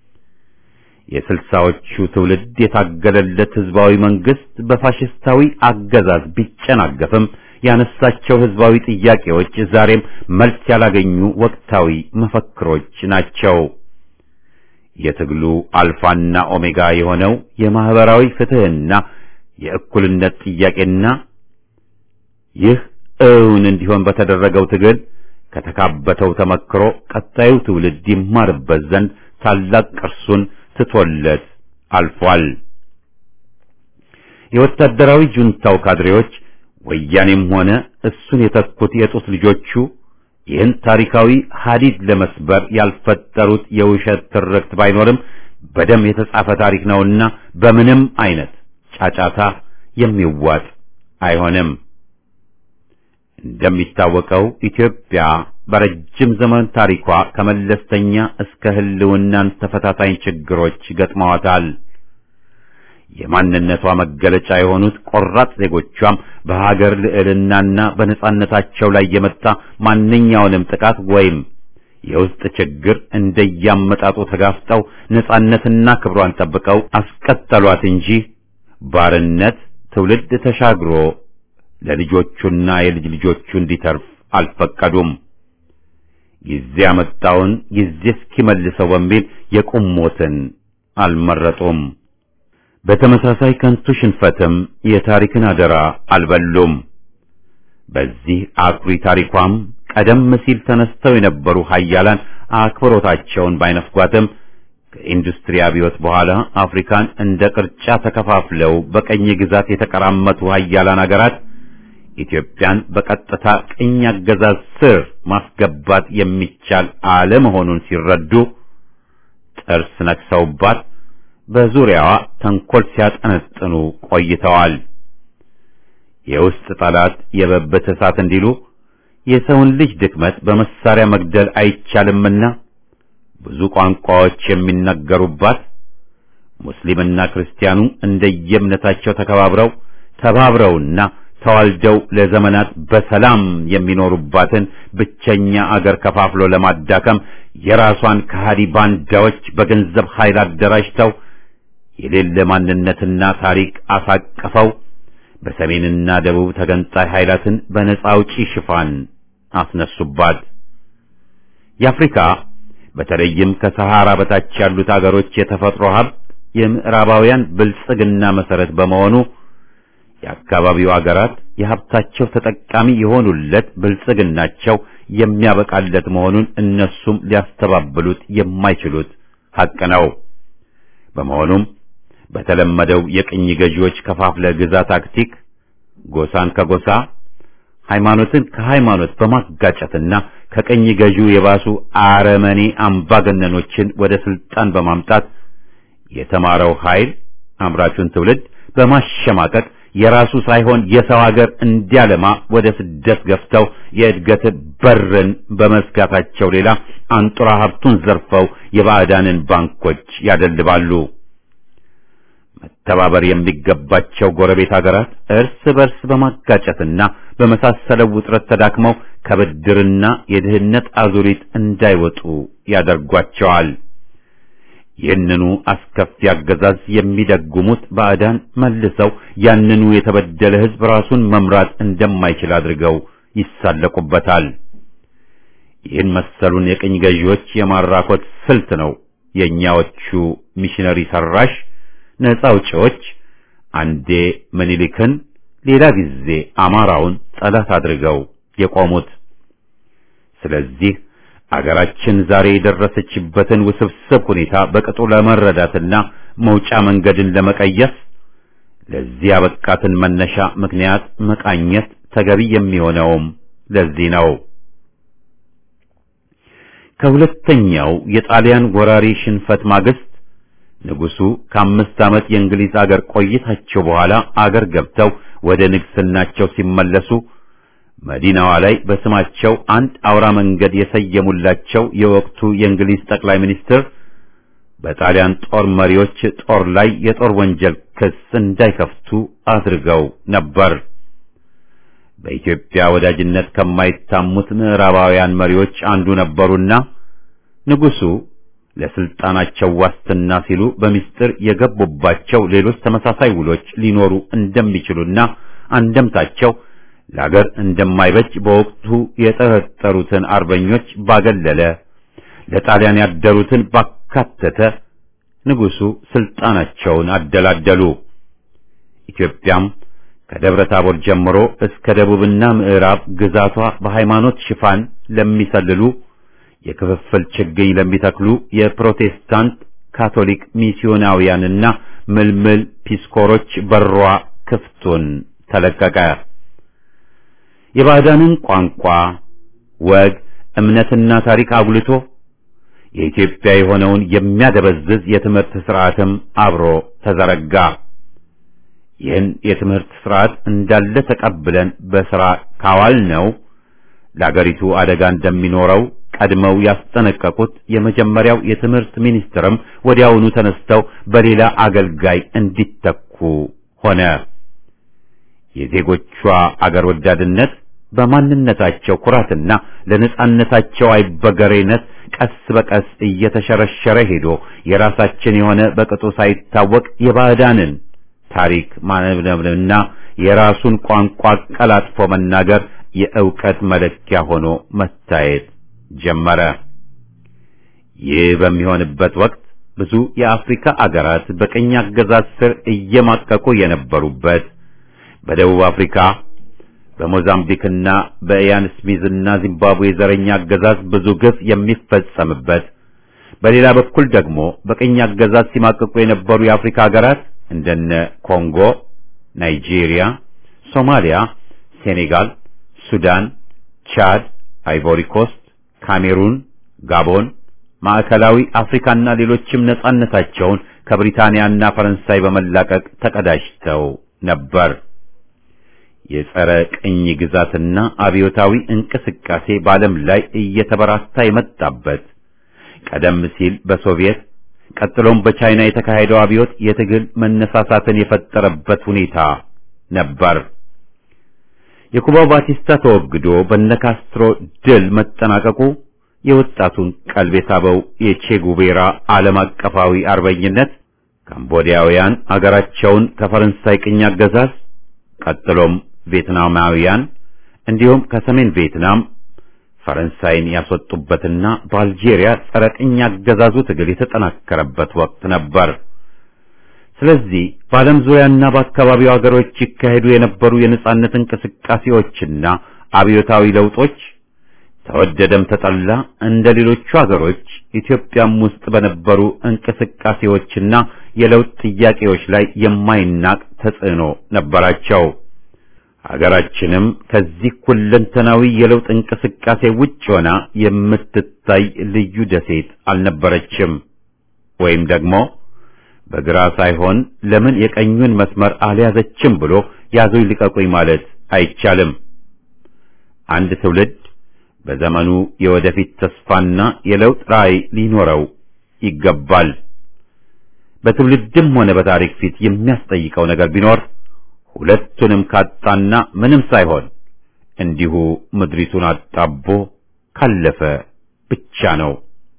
የስልሳዎቹ ትውልድ የታገለለት ህዝባዊ መንግስት በፋሽስታዊ አገዛዝ ቢጨናገፍም ያነሳቸው ህዝባዊ ጥያቄዎች ዛሬም መልስ ያላገኙ ወቅታዊ መፈክሮች ናቸው። የትግሉ አልፋና ኦሜጋ የሆነው የማህበራዊ ፍትህና የእኩልነት ጥያቄና ይህ እውን እንዲሆን በተደረገው ትግል ከተካበተው ተመክሮ ቀጣዩ ትውልድ ይማርበት ዘንድ ታላቅ ቅርሱን ትቶለት አልፏል። የወታደራዊ ጁንታው ካድሬዎች ወያኔም ሆነ እሱን የተኩት የጡት ልጆቹ ይህን ታሪካዊ ሐዲድ ለመስበር ያልፈጠሩት የውሸት ትርክት ባይኖርም በደም የተጻፈ ታሪክ ነውና በምንም አይነት ጫጫታ የሚዋጥ አይሆንም። እንደሚታወቀው ኢትዮጵያ በረጅም ዘመን ታሪኳ ከመለስተኛ እስከ ህልውናን ተፈታታኝ ችግሮች ገጥመዋታል። የማንነቷ መገለጫ የሆኑት ቆራጥ ዜጎቿም በሀገር ልዕልናና በነጻነታቸው ላይ የመጣ ማንኛውንም ጥቃት ወይም የውስጥ ችግር እንደያመጣጡ ተጋፍጠው ነጻነትና ክብሯን ጠብቀው አስቀጠሏት እንጂ ባርነት ትውልድ ተሻግሮ ለልጆቹና የልጅ ልጆቹ እንዲተርፍ አልፈቀዱም። ጊዜ ያመጣውን ጊዜ እስኪመልሰው በሚል የቁም ሞትን አልመረጡም። በተመሳሳይ ከንቱ ሽንፈትም የታሪክን አደራ አልበሉም። በዚህ አኩሪ ታሪኳም ቀደም ሲል ተነስተው የነበሩ ሀያላን አክብሮታቸውን ባይነፍጓትም ከኢንዱስትሪ አብዮት በኋላ አፍሪካን እንደ ቅርጫ ተከፋፍለው በቀኝ ግዛት የተቀራመቱ ሀያላን አገራት ኢትዮጵያን በቀጥታ ቅኝ አገዛዝ ስር ማስገባት የሚቻል አለመሆኑን ሲረዱ ጥርስ ነክሰውባት በዙሪያዋ ተንኮል ሲያጠነጥኑ ቆይተዋል። የውስጥ ጠላት የበበት እሳት እንዲሉ የሰውን ልጅ ድክመት በመሳሪያ መግደል አይቻልምና ብዙ ቋንቋዎች የሚነገሩባት ሙስሊምና ክርስቲያኑ እንደየእምነታቸው ተከባብረው ተባብረውና ተዋልደው ለዘመናት በሰላም የሚኖሩባትን ብቸኛ አገር ከፋፍሎ ለማዳከም የራሷን ከሃዲ ባንዳዎች በገንዘብ ኃይል አደራጅተው የሌለ ማንነትና ታሪክ አሳቅፈው በሰሜንና ደቡብ ተገንጣይ ኃይላትን በነጻ አውጪ ሽፋን አስነሱባት። የአፍሪካ በተለይም ከሰሃራ በታች ያሉት አገሮች የተፈጥሮ ሀብት የምዕራባውያን ብልጽግና መሰረት በመሆኑ የአካባቢው አገራት የሀብታቸው ተጠቃሚ የሆኑለት ብልጽግናቸው የሚያበቃለት መሆኑን እነሱም ሊያስተባብሉት የማይችሉት ሐቅ ነው። በመሆኑም በተለመደው የቅኝ ገዢዎች ከፋፍለ ግዛ ታክቲክ ጎሳን ከጎሳ ሃይማኖትን ከሃይማኖት በማጋጨትና ከቅኝ ገዢው የባሱ አረመኔ አምባገነኖችን ወደ ስልጣን በማምጣት የተማረው ኃይል አምራቹን ትውልድ በማሸማቀቅ የራሱ ሳይሆን የሰው ሀገር እንዲያለማ ወደ ስደት ገፍተው የእድገት በርን በመዝጋታቸው ሌላ አንጡራ ሀብቱን ዘርፈው የባዕዳንን ባንኮች ያደልባሉ። መተባበር የሚገባቸው ጎረቤት ሀገራት እርስ በርስ በማጋጨትና በመሳሰለው ውጥረት ተዳክመው ከብድርና የድህነት አዙሪት እንዳይወጡ ያደርጓቸዋል። ይህንኑ አስከፊ አገዛዝ የሚደጉሙት ባዕዳን መልሰው ያንኑ የተበደለ ሕዝብ ራሱን መምራት እንደማይችል አድርገው ይሳለቁበታል። ይህን መሰሉን የቅኝ ገዢዎች የማራኮት ስልት ነው የእኛዎቹ ሚሽነሪ ሰራሽ ነፃ አውጪዎች አንዴ ምኒልክን ሌላ ጊዜ አማራውን ጠላት አድርገው የቆሙት። ስለዚህ አገራችን ዛሬ የደረሰችበትን ውስብስብ ሁኔታ በቅጡ ለመረዳትና መውጫ መንገድን ለመቀየስ ለዚህ ያበቃትን መነሻ ምክንያት መቃኘት ተገቢ የሚሆነውም ለዚህ ነው። ከሁለተኛው የጣሊያን ወራሪ ሽንፈት ማግስት ንጉሱ ከአምስት ዓመት የእንግሊዝ አገር ቆይታቸው በኋላ አገር ገብተው ወደ ንግስናቸው ሲመለሱ መዲናዋ ላይ በስማቸው አንድ አውራ መንገድ የሰየሙላቸው የወቅቱ የእንግሊዝ ጠቅላይ ሚኒስትር በጣሊያን ጦር መሪዎች ጦር ላይ የጦር ወንጀል ክስ እንዳይከፍቱ አድርገው ነበር። በኢትዮጵያ ወዳጅነት ከማይታሙት ምዕራባውያን መሪዎች አንዱ ነበሩና ንጉሱ ለስልጣናቸው ዋስትና ሲሉ በሚስጥር የገቡባቸው ሌሎች ተመሳሳይ ውሎች ሊኖሩ እንደሚችሉና አንደምታቸው ለአገር እንደማይበጅ በወቅቱ የጠረጠሩትን አርበኞች ባገለለ ለጣሊያን ያደሩትን ባካተተ ንጉሱ ስልጣናቸውን አደላደሉ። ኢትዮጵያም ከደብረ ታቦር ጀምሮ እስከ ደቡብና ምዕራብ ግዛቷ በሃይማኖት ሽፋን ለሚሰልሉ የክፍፍል ችግኝ ለሚተክሉ የፕሮቴስታንት ካቶሊክ ሚስዮናውያንና ምልምል ፒስኮሮች በሯ ክፍቱን ተለቀቀ። የባዕዳንን ቋንቋ፣ ወግ፣ እምነትና ታሪክ አጉልቶ የኢትዮጵያ የሆነውን የሚያደበዝዝ የትምህርት ስርዓትም አብሮ ተዘረጋ። ይህን የትምህርት ስርዓት እንዳለ ተቀብለን በሥራ ካዋል ነው ለአገሪቱ አደጋ እንደሚኖረው ቀድመው ያስጠነቀቁት የመጀመሪያው የትምህርት ሚኒስትርም ወዲያውኑ ተነስተው በሌላ አገልጋይ እንዲተኩ ሆነ። የዜጎቿ አገር ወዳድነት በማንነታቸው ኩራትና ለነጻነታቸው አይበገሬነት ቀስ በቀስ እየተሸረሸረ ሄዶ የራሳችን የሆነ በቅጡ ሳይታወቅ የባዕዳንን ታሪክ ማነብነብና የራሱን ቋንቋ ቀላጥፎ መናገር የእውቀት መለኪያ ሆኖ መታየት ጀመረ። ይህ በሚሆንበት ወቅት ብዙ የአፍሪካ አገራት በቀኝ አገዛዝ ስር እየማቀቁ የነበሩበት በደቡብ አፍሪካ በሞዛምቢክና በኢያን ስሚዝና ዚምባብዌ ዘረኛ አገዛዝ ብዙ ግፍ የሚፈጸምበት፣ በሌላ በኩል ደግሞ በቀኝ አገዛዝ ሲማቀቁ የነበሩ የአፍሪካ ሀገራት እንደነ ኮንጎ፣ ናይጄሪያ፣ ሶማሊያ፣ ሴኔጋል፣ ሱዳን፣ ቻድ፣ አይቮሪ ኮስት፣ ካሜሩን፣ ጋቦን፣ ማዕከላዊ አፍሪካና ሌሎችም ነጻነታቸውን ከብሪታንያና ፈረንሳይ በመላቀቅ ተቀዳጅተው ነበር። የጸረ ቅኝ ግዛትና አብዮታዊ እንቅስቃሴ በዓለም ላይ እየተበራታ የመጣበት ቀደም ሲል በሶቪየት ቀጥሎም በቻይና የተካሄደው አብዮት የትግል መነሳሳትን የፈጠረበት ሁኔታ ነበር። የኩባው ባቲስታ ተወግዶ በነካስትሮ ድል መጠናቀቁ የወጣቱን ቀልብ የሳበው የቼጉቬራ ዓለም አቀፋዊ አርበኝነት ካምቦዲያውያን አገራቸውን ከፈረንሳይ ቅኝ አገዛዝ ቀጥሎም ቪየትናማውያን እንዲሁም ከሰሜን ቪየትናም ፈረንሳይን ያስወጡበትና በአልጄሪያ ጸረ ቅኝ አገዛዙ ትግል የተጠናከረበት ወቅት ነበር። ስለዚህ በዓለም ዙሪያና በአካባቢው አገሮች ይካሄዱ የነበሩ የነጻነት እንቅስቃሴዎችና አብዮታዊ ለውጦች ተወደደም ተጠላ እንደ ሌሎቹ አገሮች ኢትዮጵያም ውስጥ በነበሩ እንቅስቃሴዎችና የለውጥ ጥያቄዎች ላይ የማይናቅ ተጽዕኖ ነበራቸው። ሀገራችንም ከዚህ ሁለንተናዊ የለውጥ እንቅስቃሴ ውጭ ሆና የምትታይ ልዩ ደሴት አልነበረችም። ወይም ደግሞ በግራ ሳይሆን ለምን የቀኙን መስመር አልያዘችም ብሎ ያዙኝ ልቀቁኝ ማለት አይቻልም። አንድ ትውልድ በዘመኑ የወደፊት ተስፋና የለውጥ ራዕይ ሊኖረው ይገባል። በትውልድም ሆነ በታሪክ ፊት የሚያስጠይቀው ነገር ቢኖር ሁለቱንም ካጣና ምንም ሳይሆን እንዲሁ ምድሪቱን አጣቦ ካለፈ ብቻ ነው።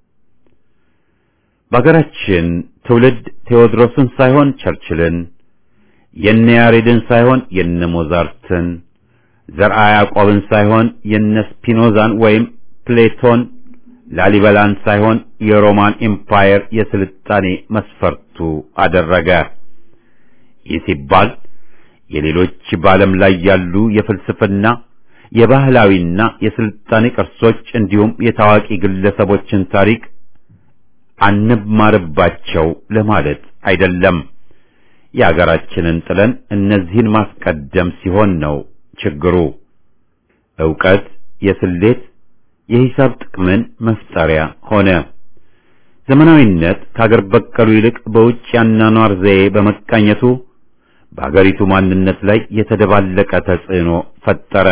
በሀገራችን ትውልድ ቴዎድሮስን ሳይሆን ቸርችልን፣ የነ ያሬድን ሳይሆን የነ ሞዛርትን፣ ዘርአ ያዕቆብን ሳይሆን የነ ስፒኖዛን ወይም ፕሌቶን ላሊበላን ሳይሆን የሮማን ኤምፓየር የስልጣኔ መስፈርቱ አደረገ። ይህ ሲባል የሌሎች በዓለም ላይ ያሉ የፍልስፍና የባህላዊና የስልጣኔ ቅርሶች እንዲሁም የታዋቂ ግለሰቦችን ታሪክ አንማርባቸው ለማለት አይደለም። የአገራችንን ጥለን እነዚህን ማስቀደም ሲሆን ነው ችግሩ። ዕውቀት የስሌት የሂሳብ ጥቅምን መፍጠሪያ ሆነ። ዘመናዊነት ከአገር በቀሉ ይልቅ በውጭ ያኗኗር ዘዬ በመቃኘቱ በአገሪቱ ማንነት ላይ የተደባለቀ ተጽዕኖ ፈጠረ።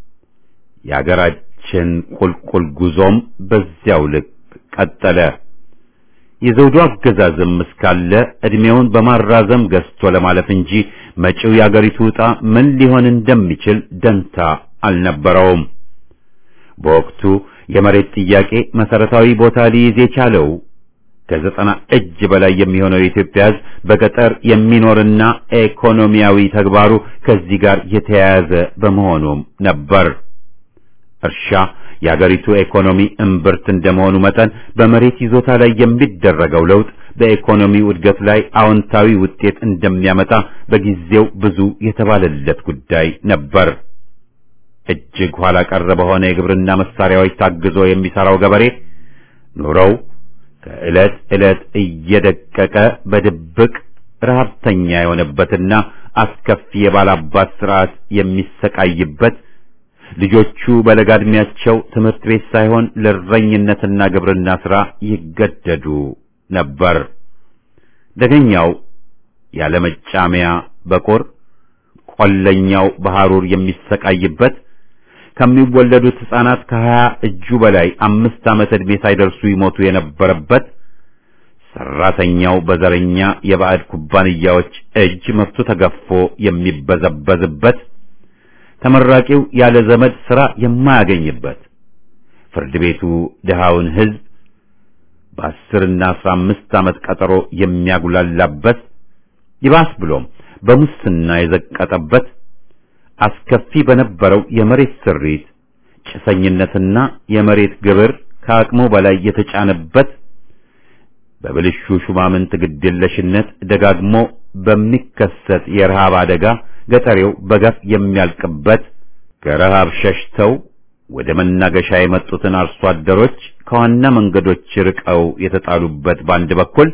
የአገራችን ቁልቁል ጉዞም በዚያው ልክ ቀጠለ። የዘውዱ አገዛዝም እስካለ ዕድሜውን በማራዘም ገዝቶ ለማለፍ እንጂ መጪው የአገሪቱ ዕጣ ምን ሊሆን እንደሚችል ደንታ አልነበረውም። በወቅቱ የመሬት ጥያቄ መሰረታዊ ቦታ ሊይዝ የቻለው ከዘጠና እጅ በላይ የሚሆነው የኢትዮጵያ ሕዝብ በገጠር የሚኖርና ኢኮኖሚያዊ ተግባሩ ከዚህ ጋር የተያያዘ በመሆኑም ነበር። እርሻ የአገሪቱ ኢኮኖሚ እምብርት እንደመሆኑ መጠን በመሬት ይዞታ ላይ የሚደረገው ለውጥ በኢኮኖሚው እድገት ላይ አዎንታዊ ውጤት እንደሚያመጣ በጊዜው ብዙ የተባለለት ጉዳይ ነበር። እጅግ ኋላ ቀር በሆነ የግብርና መሳሪያዎች ታግዞ የሚሰራው ገበሬ ኑሮው ከዕለት ዕለት እየደቀቀ በድብቅ ረሃብተኛ የሆነበትና አስከፊ የባላባት ስርዓት የሚሰቃይበት ልጆቹ በለጋ ዕድሜያቸው ትምህርት ቤት ሳይሆን ለእረኝነትና ግብርና ሥራ ይገደዱ ነበር። ደገኛው ያለመጫሚያ በቁር ቆለኛው በሐሩር የሚሰቃይበት ከሚወለዱት ሕፃናት ከሀያ እጁ በላይ አምስት ዓመት ዕድሜ ሳይደርሱ ይሞቱ የነበረበት ሰራተኛው በዘረኛ የባዕድ ኩባንያዎች እጅ መብቱ ተገፎ የሚበዘበዝበት ተመራቂው ያለ ዘመድ ሥራ የማያገኝበት ፍርድ ቤቱ ድሃውን ሕዝብ በአስርና አስራ አምስት ዓመት ቀጠሮ የሚያጉላላበት ይባስ ብሎም በሙስና የዘቀጠበት አስከፊ በነበረው የመሬት ስሪት ጭሰኝነትና የመሬት ግብር ከአቅሙ በላይ የተጫነበት በብልሹ ሹማምንት ግድየለሽነት ደጋግሞ በሚከሰት የረሃብ አደጋ ገጠሬው በገፍ የሚያልቅበት ከረሃብ ሸሽተው ወደ መናገሻ የመጡትን አርሶ አደሮች ከዋና መንገዶች ርቀው የተጣሉበት በአንድ በኩል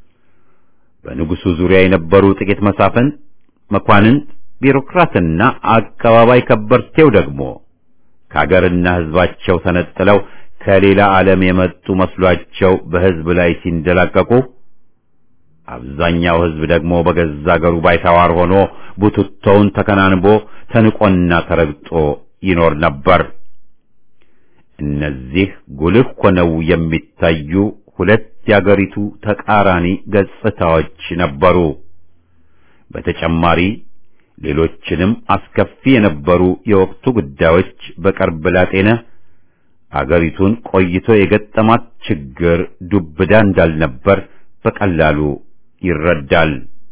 በንጉሱ ዙሪያ የነበሩ ጥቂት መሳፍንት፣ መኳንንት፣ ቢሮክራትና አቀባባይ ከበርቴው ደግሞ ከአገርና ሕዝባቸው ተነጥለው ከሌላ ዓለም የመጡ መስሏቸው በሕዝብ ላይ ሲንደላቀቁ አብዛኛው ሕዝብ ደግሞ በገዛ አገሩ ባይተዋር ሆኖ ቡትቶውን ተከናንቦ ተንቆና ተረግጦ ይኖር ነበር። እነዚህ ጉልህ ሆነው የሚታዩ ሁለት የአገሪቱ ተቃራኒ ገጽታዎች ነበሩ። በተጨማሪ ሌሎችንም አስከፊ የነበሩ የወቅቱ ጉዳዮች በቅርብ ላጤነ አገሪቱን ቆይቶ የገጠማት ችግር ዱብዳ እንዳልነበር በቀላሉ ይረዳል።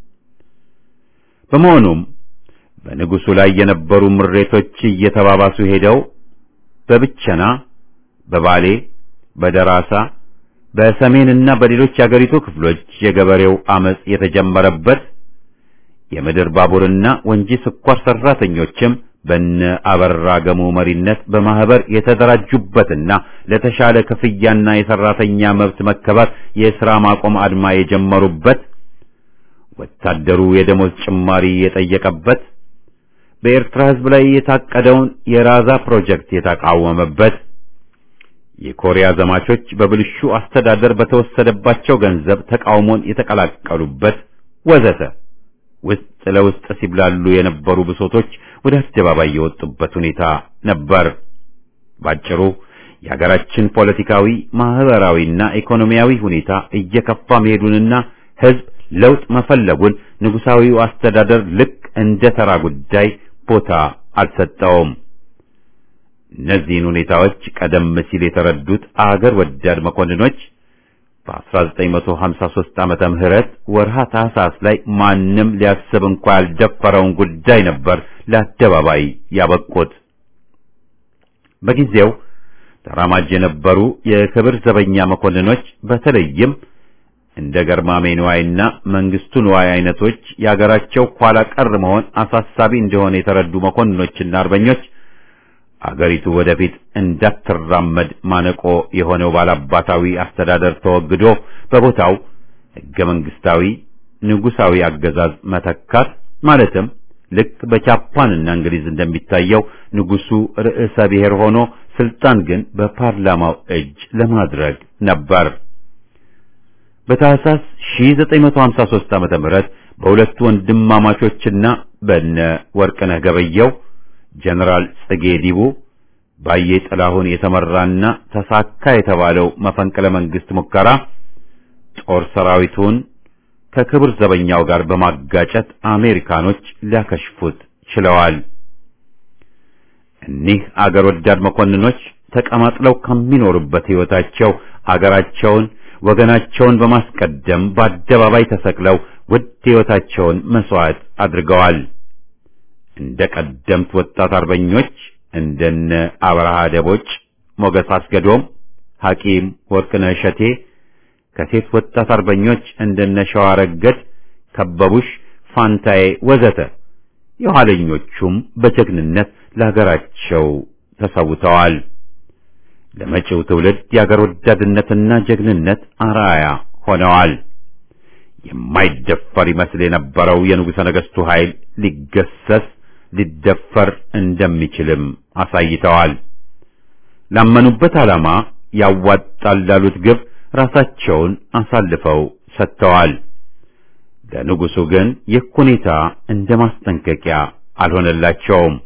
በመሆኑም በንጉሱ ላይ የነበሩ ምሬቶች እየተባባሱ ሄደው በብቸና፣ በባሌ፣ በደራሳ፣ በሰሜንና በሌሎች የአገሪቱ ክፍሎች የገበሬው አመጽ የተጀመረበት የምድር ባቡርና ወንጂ ስኳር ሰራተኞችም በነ አበራ ገሙ መሪነት በማህበር የተደራጁበትና ለተሻለ ክፍያና የሰራተኛ መብት መከበር የሥራ ማቆም አድማ የጀመሩበት ወታደሩ የደሞዝ ጭማሪ የጠየቀበት በኤርትራ ሕዝብ ላይ የታቀደውን የራዛ ፕሮጀክት የተቃወመበት የኮሪያ ዘማቾች በብልሹ አስተዳደር በተወሰደባቸው ገንዘብ ተቃውሞን የተቀላቀሉበት ወዘተ ውስጥ ለውስጥ ሲብላሉ የነበሩ ብሶቶች ወደ አደባባይ የወጡበት ሁኔታ ነበር። ባጭሩ የሀገራችን ፖለቲካዊ፣ ማህበራዊና ኢኮኖሚያዊ ሁኔታ እየከፋ መሄዱንና ሕዝብ ለውጥ መፈለጉን ንጉሳዊው አስተዳደር ልክ እንደ ተራ ጉዳይ ቦታ አልሰጠውም። እነዚህን ሁኔታዎች ቀደም ሲል የተረዱት አገር ወዳድ መኮንኖች በ1953 ዓመተ ምህረት ወርሃ ታህሳስ ላይ ማንም ሊያስብ እንኳ ያልደፈረውን ጉዳይ ነበር ለአደባባይ ያበቁት። በጊዜው ተራማጅ የነበሩ የክብር ዘበኛ መኮንኖች በተለይም እንደ ገርማሜ ንዋይና መንግስቱ ንዋይ አይነቶች የአገራቸው ኋላ ቀር መሆን አሳሳቢ እንደሆነ የተረዱ መኮንኖችና አርበኞች አገሪቱ ወደፊት እንዳትራመድ ማነቆ የሆነው ባላባታዊ አስተዳደር ተወግዶ በቦታው ሕገ መንግስታዊ ንጉሳዊ አገዛዝ መተካት ማለትም ልክ በጃፓንና እንግሊዝ እንደሚታየው ንጉሱ ርዕሰ ብሔር ሆኖ ስልጣን ግን በፓርላማው እጅ ለማድረግ ነበር። በታህሳስ 1953 ዓመተ ምህረት በሁለቱ ወንድማማቾችና በነ ወርቅነህ ገበየው ጀነራል ጽጌ ዲቡ ባየ ጥላሁን የተመራና ተሳካ የተባለው መፈንቅለ መንግስት ሙከራ ጦር ሰራዊቱን ከክብር ዘበኛው ጋር በማጋጨት አሜሪካኖች ሊያከሽፉት ችለዋል። እኒህ አገር ወዳድ መኮንኖች ተቀማጥለው ከሚኖሩበት ሕይወታቸው አገራቸውን ወገናቸውን በማስቀደም በአደባባይ ተሰቅለው ውድ ሕይወታቸውን መስዋዕት አድርገዋል። እንደ ቀደምት ወጣት አርበኞች እንደነ አብርሃ ደቦጭ፣ ሞገስ አስገዶም፣ ሐኪም ወርቅነህ እሸቴ ከሴት ወጣት አርበኞች እንደነ ሸዋረገድ፣ ከበቡሽ፣ ፋንታዬ ወዘተ የኋለኞቹም በጀግንነት ለሀገራቸው ተሰውተዋል። ለመጪው ትውልድ የአገር ወዳድነትና ጀግንነት አርአያ ሆነዋል። የማይደፈር ይመስል የነበረው የንጉሠ ነገሥቱ ኃይል ሊገሰስ ሊደፈር እንደሚችልም አሳይተዋል። ላመኑበት ዓላማ ያዋጣል ላሉት ግብ ራሳቸውን አሳልፈው ሰጥተዋል። ለንጉሡ ግን ይህ ሁኔታ እንደ ማስጠንቀቂያ አልሆነላቸውም።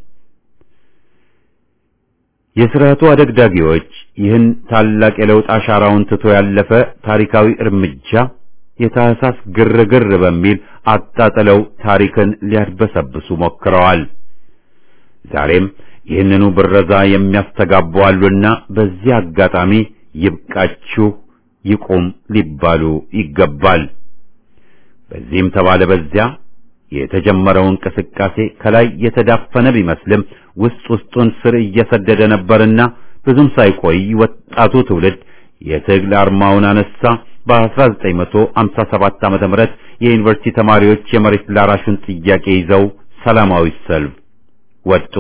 የሥርዓቱ አደግዳጊዎች ይህን ታላቅ የለውጥ አሻራውን ትቶ ያለፈ ታሪካዊ እርምጃ የታህሳስ ግርግር በሚል አጣጥለው ታሪክን ሊያድበሰብሱ ሞክረዋል። ዛሬም ይህንኑ ብረዛ የሚያስተጋቡ አሉና በዚህ አጋጣሚ ይብቃችሁ ይቁም ሊባሉ ይገባል። በዚህም ተባለ በዚያ የተጀመረው እንቅስቃሴ ከላይ የተዳፈነ ቢመስልም ውስጥ ውስጡን ስር እየሰደደ ነበርና ብዙም ሳይቆይ ወጣቱ ትውልድ የትግል አርማውን አነሳ። በ1957 ዓመተ ምህረት የዩኒቨርሲቲ ተማሪዎች የመሬት ላራሹን ጥያቄ ይዘው ሰላማዊ ሰልፍ ወጡ።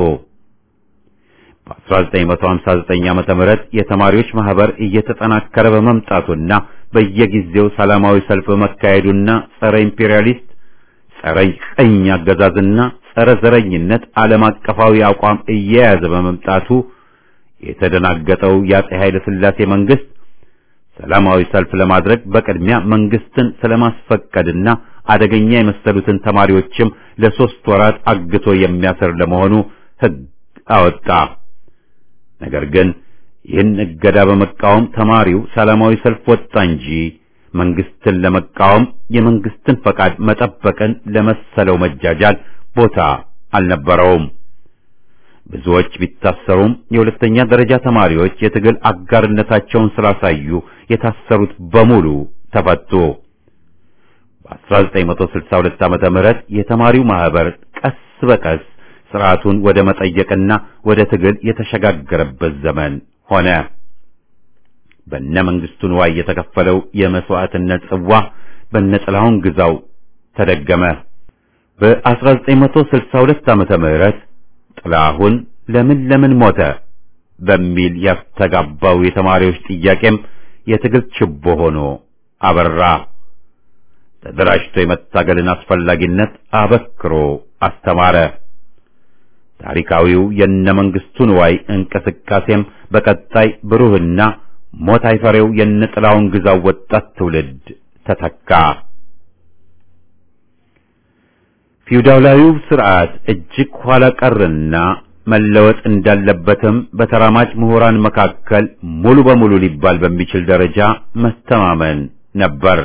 በ1959 ዓመተ ምህረት የተማሪዎች ማህበር እየተጠናከረ በመምጣቱና በየጊዜው ሰላማዊ ሰልፍ በመካሄዱና ጸረ ኢምፔሪያሊስት፣ ጸረ ቀኝ አገዛዝና ጸረ ዘረኝነት ዓለም አቀፋዊ አቋም እየያዘ በመምጣቱ የተደናገጠው የአፄ ኃይለ ሥላሴ መንግስት ሰላማዊ ሰልፍ ለማድረግ በቅድሚያ መንግስትን ስለማስፈቀድና አደገኛ የመሰሉትን ተማሪዎችም ለሶስት ወራት አግቶ የሚያስር ለመሆኑ ሕግ አወጣ። ነገር ግን ይህን እገዳ በመቃወም ተማሪው ሰላማዊ ሰልፍ ወጣ እንጂ መንግስትን ለመቃወም የመንግስትን ፈቃድ መጠበቅን ለመሰለው መጃጃል ቦታ አልነበረውም። ብዙዎች ቢታሰሩም የሁለተኛ ደረጃ ተማሪዎች የትግል አጋርነታቸውን ስላሳዩ የታሰሩት በሙሉ ተፈቱ። በ1962 ዓመተ ምህረት የተማሪው ማህበር ቀስ በቀስ ስርዓቱን ወደ መጠየቅና ወደ ትግል የተሸጋገረበት ዘመን ሆነ። በነ መንግስቱ ንዋይ የተከፈለው የመስዋዕትነት ጽዋ በነ ጥላሁን ግዛው ተደገመ። በ1962 ዓመተ ምህረት ጥላሁን ለምን ለምን ሞተ በሚል ያስተጋባው የተማሪዎች ጥያቄም የትግል ችቦ ሆኖ አበራ። ተደራጅቶ የመታገልን አስፈላጊነት አበክሮ አስተማረ። ታሪካዊው የነ መንግስቱ ንዋይ እንቅስቃሴም በቀጣይ ብሩህና ሞት አይፈሬው የነ ጥላሁን ግዛው ወጣት ትውልድ ተተካ። ፊውዳላዊው ስርዓት እጅግ ኋላ ቀርና መለወጥ እንዳለበትም በተራማጅ ምሁራን መካከል ሙሉ በሙሉ ሊባል በሚችል ደረጃ መተማመን ነበር።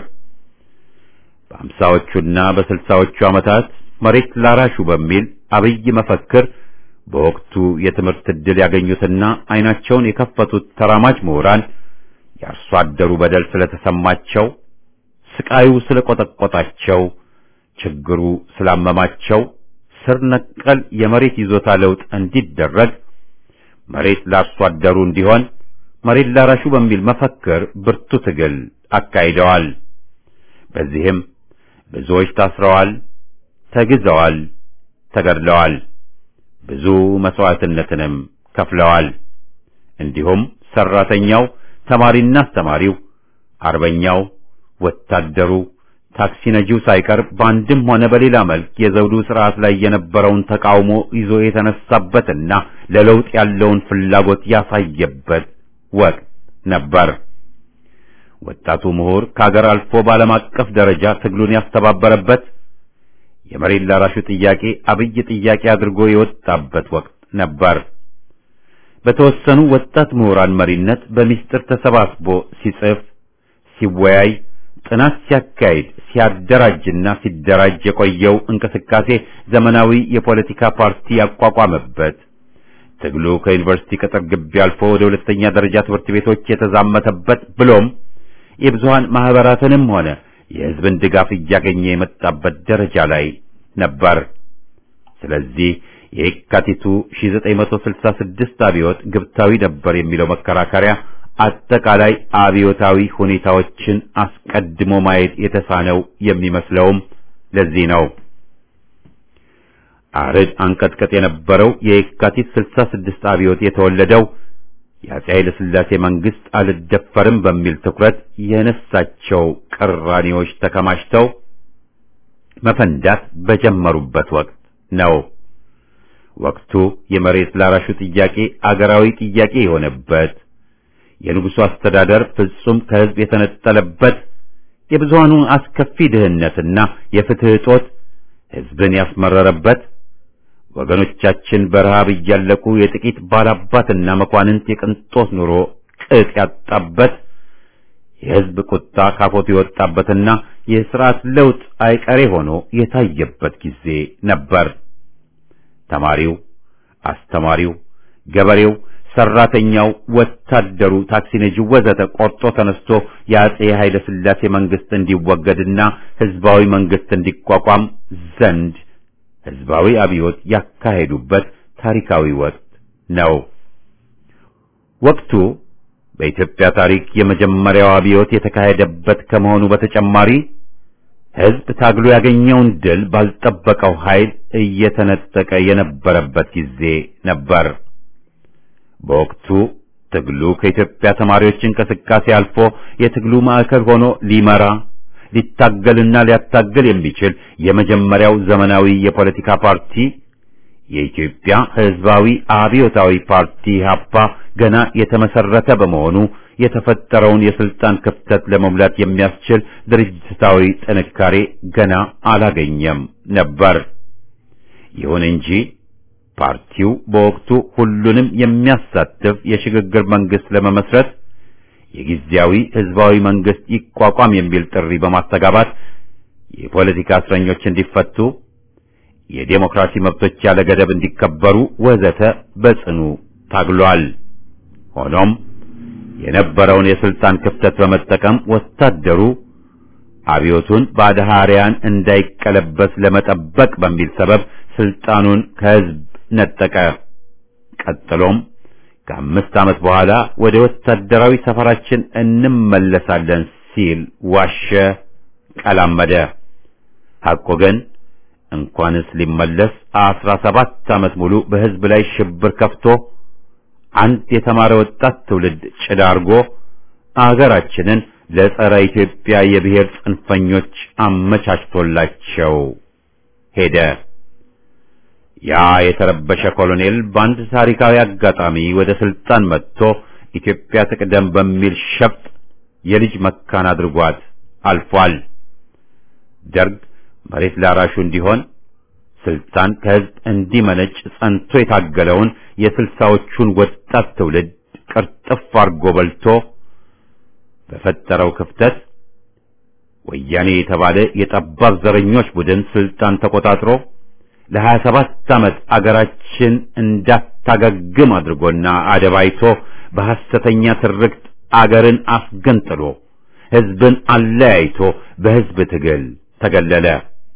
በአምሳዎቹና በስልሳዎቹ ዓመታት መሬት ላራሹ በሚል አብይ መፈክር በወቅቱ የትምህርት ዕድል ያገኙትና አይናቸውን የከፈቱት ተራማጅ ምሁራን የአርሶ አደሩ በደል ስለተሰማቸው፣ ስቃዩ ስለቆጠቆጣቸው፣ ችግሩ ስላመማቸው ስር ነቀል የመሬት ይዞታ ለውጥ እንዲደረግ መሬት ለአርሶ አደሩ እንዲሆን መሬት ላራሹ በሚል መፈክር ብርቱ ትግል አካሂደዋል። በዚህም ብዙዎች ታስረዋል፣ ተግዘዋል፣ ተገድለዋል። ብዙ መስዋዕትነትንም ከፍለዋል። እንዲሁም ሰራተኛው፣ ተማሪና አስተማሪው፣ አርበኛው፣ ወታደሩ፣ ታክሲ ነጂው ሳይቀር በአንድም ሆነ በሌላ መልክ የዘውዱ ስርዓት ላይ የነበረውን ተቃውሞ ይዞ የተነሳበትና ለለውጥ ያለውን ፍላጎት ያሳየበት ወቅት ነበር። ወጣቱ ምሁር ከሀገር አልፎ በዓለም አቀፍ ደረጃ ትግሉን ያስተባበረበት የመሬት ላራሹ ጥያቄ አብይ ጥያቄ አድርጎ የወጣበት ወቅት ነበር። በተወሰኑ ወጣት ምሁራን መሪነት በሚስጥር ተሰባስቦ ሲጽፍ፣ ሲወያይ፣ ጥናት ሲያካሂድ፣ ሲያደራጅና ሲደራጅ የቆየው እንቅስቃሴ ዘመናዊ የፖለቲካ ፓርቲ ያቋቋመበት ትግሉ ከዩኒቨርሲቲ ቅጥር ግቢ አልፎ ወደ ሁለተኛ ደረጃ ትምህርት ቤቶች የተዛመተበት ብሎም የብዙሃን ማህበራትንም ሆነ የሕዝብን ድጋፍ እያገኘ የመጣበት ደረጃ ላይ ነበር። ስለዚህ የካቲቱ 1966 አብዮት ግብታዊ ነበር የሚለው መከራከሪያ አጠቃላይ አብዮታዊ ሁኔታዎችን አስቀድሞ ማየት የተሳነው የሚመስለውም ለዚህ ነው። አርድ አንቀጥቀጥ የነበረው የካቲት 66 አብዮት የተወለደው የአፄ ኃይለ ሥላሴ መንግስት አልደፈርም በሚል ትኩረት የነሳቸው ቅራኔዎች ተከማችተው መፈንዳት በጀመሩበት ወቅት ነው። ወቅቱ የመሬት ላራሹ ጥያቄ አገራዊ ጥያቄ የሆነበት፣ የንጉሡ አስተዳደር ፍጹም ከሕዝብ የተነጠለበት፣ የብዙሃኑ አስከፊ ድህነትና የፍትህ እጦት ሕዝብን ያስመረረበት ወገኖቻችን በረሃብ እያለቁ የጥቂት ባላባትና መኳንንት የቅንጦት ኑሮ ቅጥ ያጣበት የሕዝብ ቁጣ ካፎት የወጣበትና የሥርዓት ለውጥ አይቀሬ ሆኖ የታየበት ጊዜ ነበር። ተማሪው፣ አስተማሪው፣ ገበሬው፣ ሰራተኛው፣ ወታደሩ፣ ታክሲ ነጂው ወዘተ ቆርጦ ተነስቶ የአፄ ኃይለ ሥላሴ መንግስት እንዲወገድና ሕዝባዊ መንግስት እንዲቋቋም ዘንድ ሕዝባዊ አብዮት ያካሄዱበት ታሪካዊ ወቅት ነው። ወቅቱ በኢትዮጵያ ታሪክ የመጀመሪያው አብዮት የተካሄደበት ከመሆኑ በተጨማሪ ሕዝብ ታግሎ ያገኘውን ድል ባልጠበቀው ኃይል እየተነጠቀ የነበረበት ጊዜ ነበር። በወቅቱ ትግሉ ከኢትዮጵያ ተማሪዎች እንቅስቃሴ አልፎ የትግሉ ማዕከል ሆኖ ሊመራ ሊታገልና ሊያታገል የሚችል የመጀመሪያው ዘመናዊ የፖለቲካ ፓርቲ የኢትዮጵያ ሕዝባዊ አብዮታዊ ፓርቲ ኢሕአፓ ገና የተመሰረተ በመሆኑ የተፈጠረውን የስልጣን ክፍተት ለመሙላት የሚያስችል ድርጅታዊ ጥንካሬ ገና አላገኘም ነበር። ይሁን እንጂ ፓርቲው በወቅቱ ሁሉንም የሚያሳትፍ የሽግግር መንግስት ለመመስረት የጊዜያዊ ህዝባዊ መንግስት ይቋቋም የሚል ጥሪ በማስተጋባት የፖለቲካ እስረኞች እንዲፈቱ፣ የዴሞክራሲ መብቶች ያለ ገደብ እንዲከበሩ ወዘተ በጽኑ ታግሏል። ሆኖም የነበረውን የስልጣን ክፍተት በመጠቀም ወታደሩ አብዮቱን በአድሃሪያን እንዳይቀለበስ ለመጠበቅ በሚል ሰበብ ስልጣኑን ከህዝብ ነጠቀ። ቀጥሎም ከአምስት ዓመት በኋላ ወደ ወታደራዊ ሰፈራችን እንመለሳለን ሲል ዋሸ፣ ቀላመደ። ሐቆ ግን እንኳንስ ሊመለስ አስራ ሰባት ዓመት ሙሉ በህዝብ ላይ ሽብር ከፍቶ አንድ የተማረ ወጣት ትውልድ ጭዳ አርጎ አገራችንን ለጸረ ኢትዮጵያ የብሔር ጽንፈኞች አመቻችቶላቸው ሄደ። ያ የተረበሸ ኮሎኔል በአንድ ታሪካዊ አጋጣሚ ወደ ስልጣን መጥቶ ኢትዮጵያ ትቅደም በሚል ሸፍጥ የልጅ መካን አድርጓት አልፏል። ደርግ መሬት ላራሹ እንዲሆን ስልጣን ከህዝብ እንዲመነጭ ጸንቶ የታገለውን የስልሳዎቹን ወጣት ትውልድ ቅርጥፍ አርጎ በልቶ በፈጠረው ክፍተት ወያኔ የተባለ የጠባብ ዘረኞች ቡድን ስልጣን ተቆጣጥሮ ለሀያ ሰባት ዓመት አገራችን እንዳታገግም አድርጎና አደባይቶ በሐሰተኛ ትርክት አገርን አስገንጥሎ ህዝብን አለያይቶ በህዝብ ትግል ተገለለ።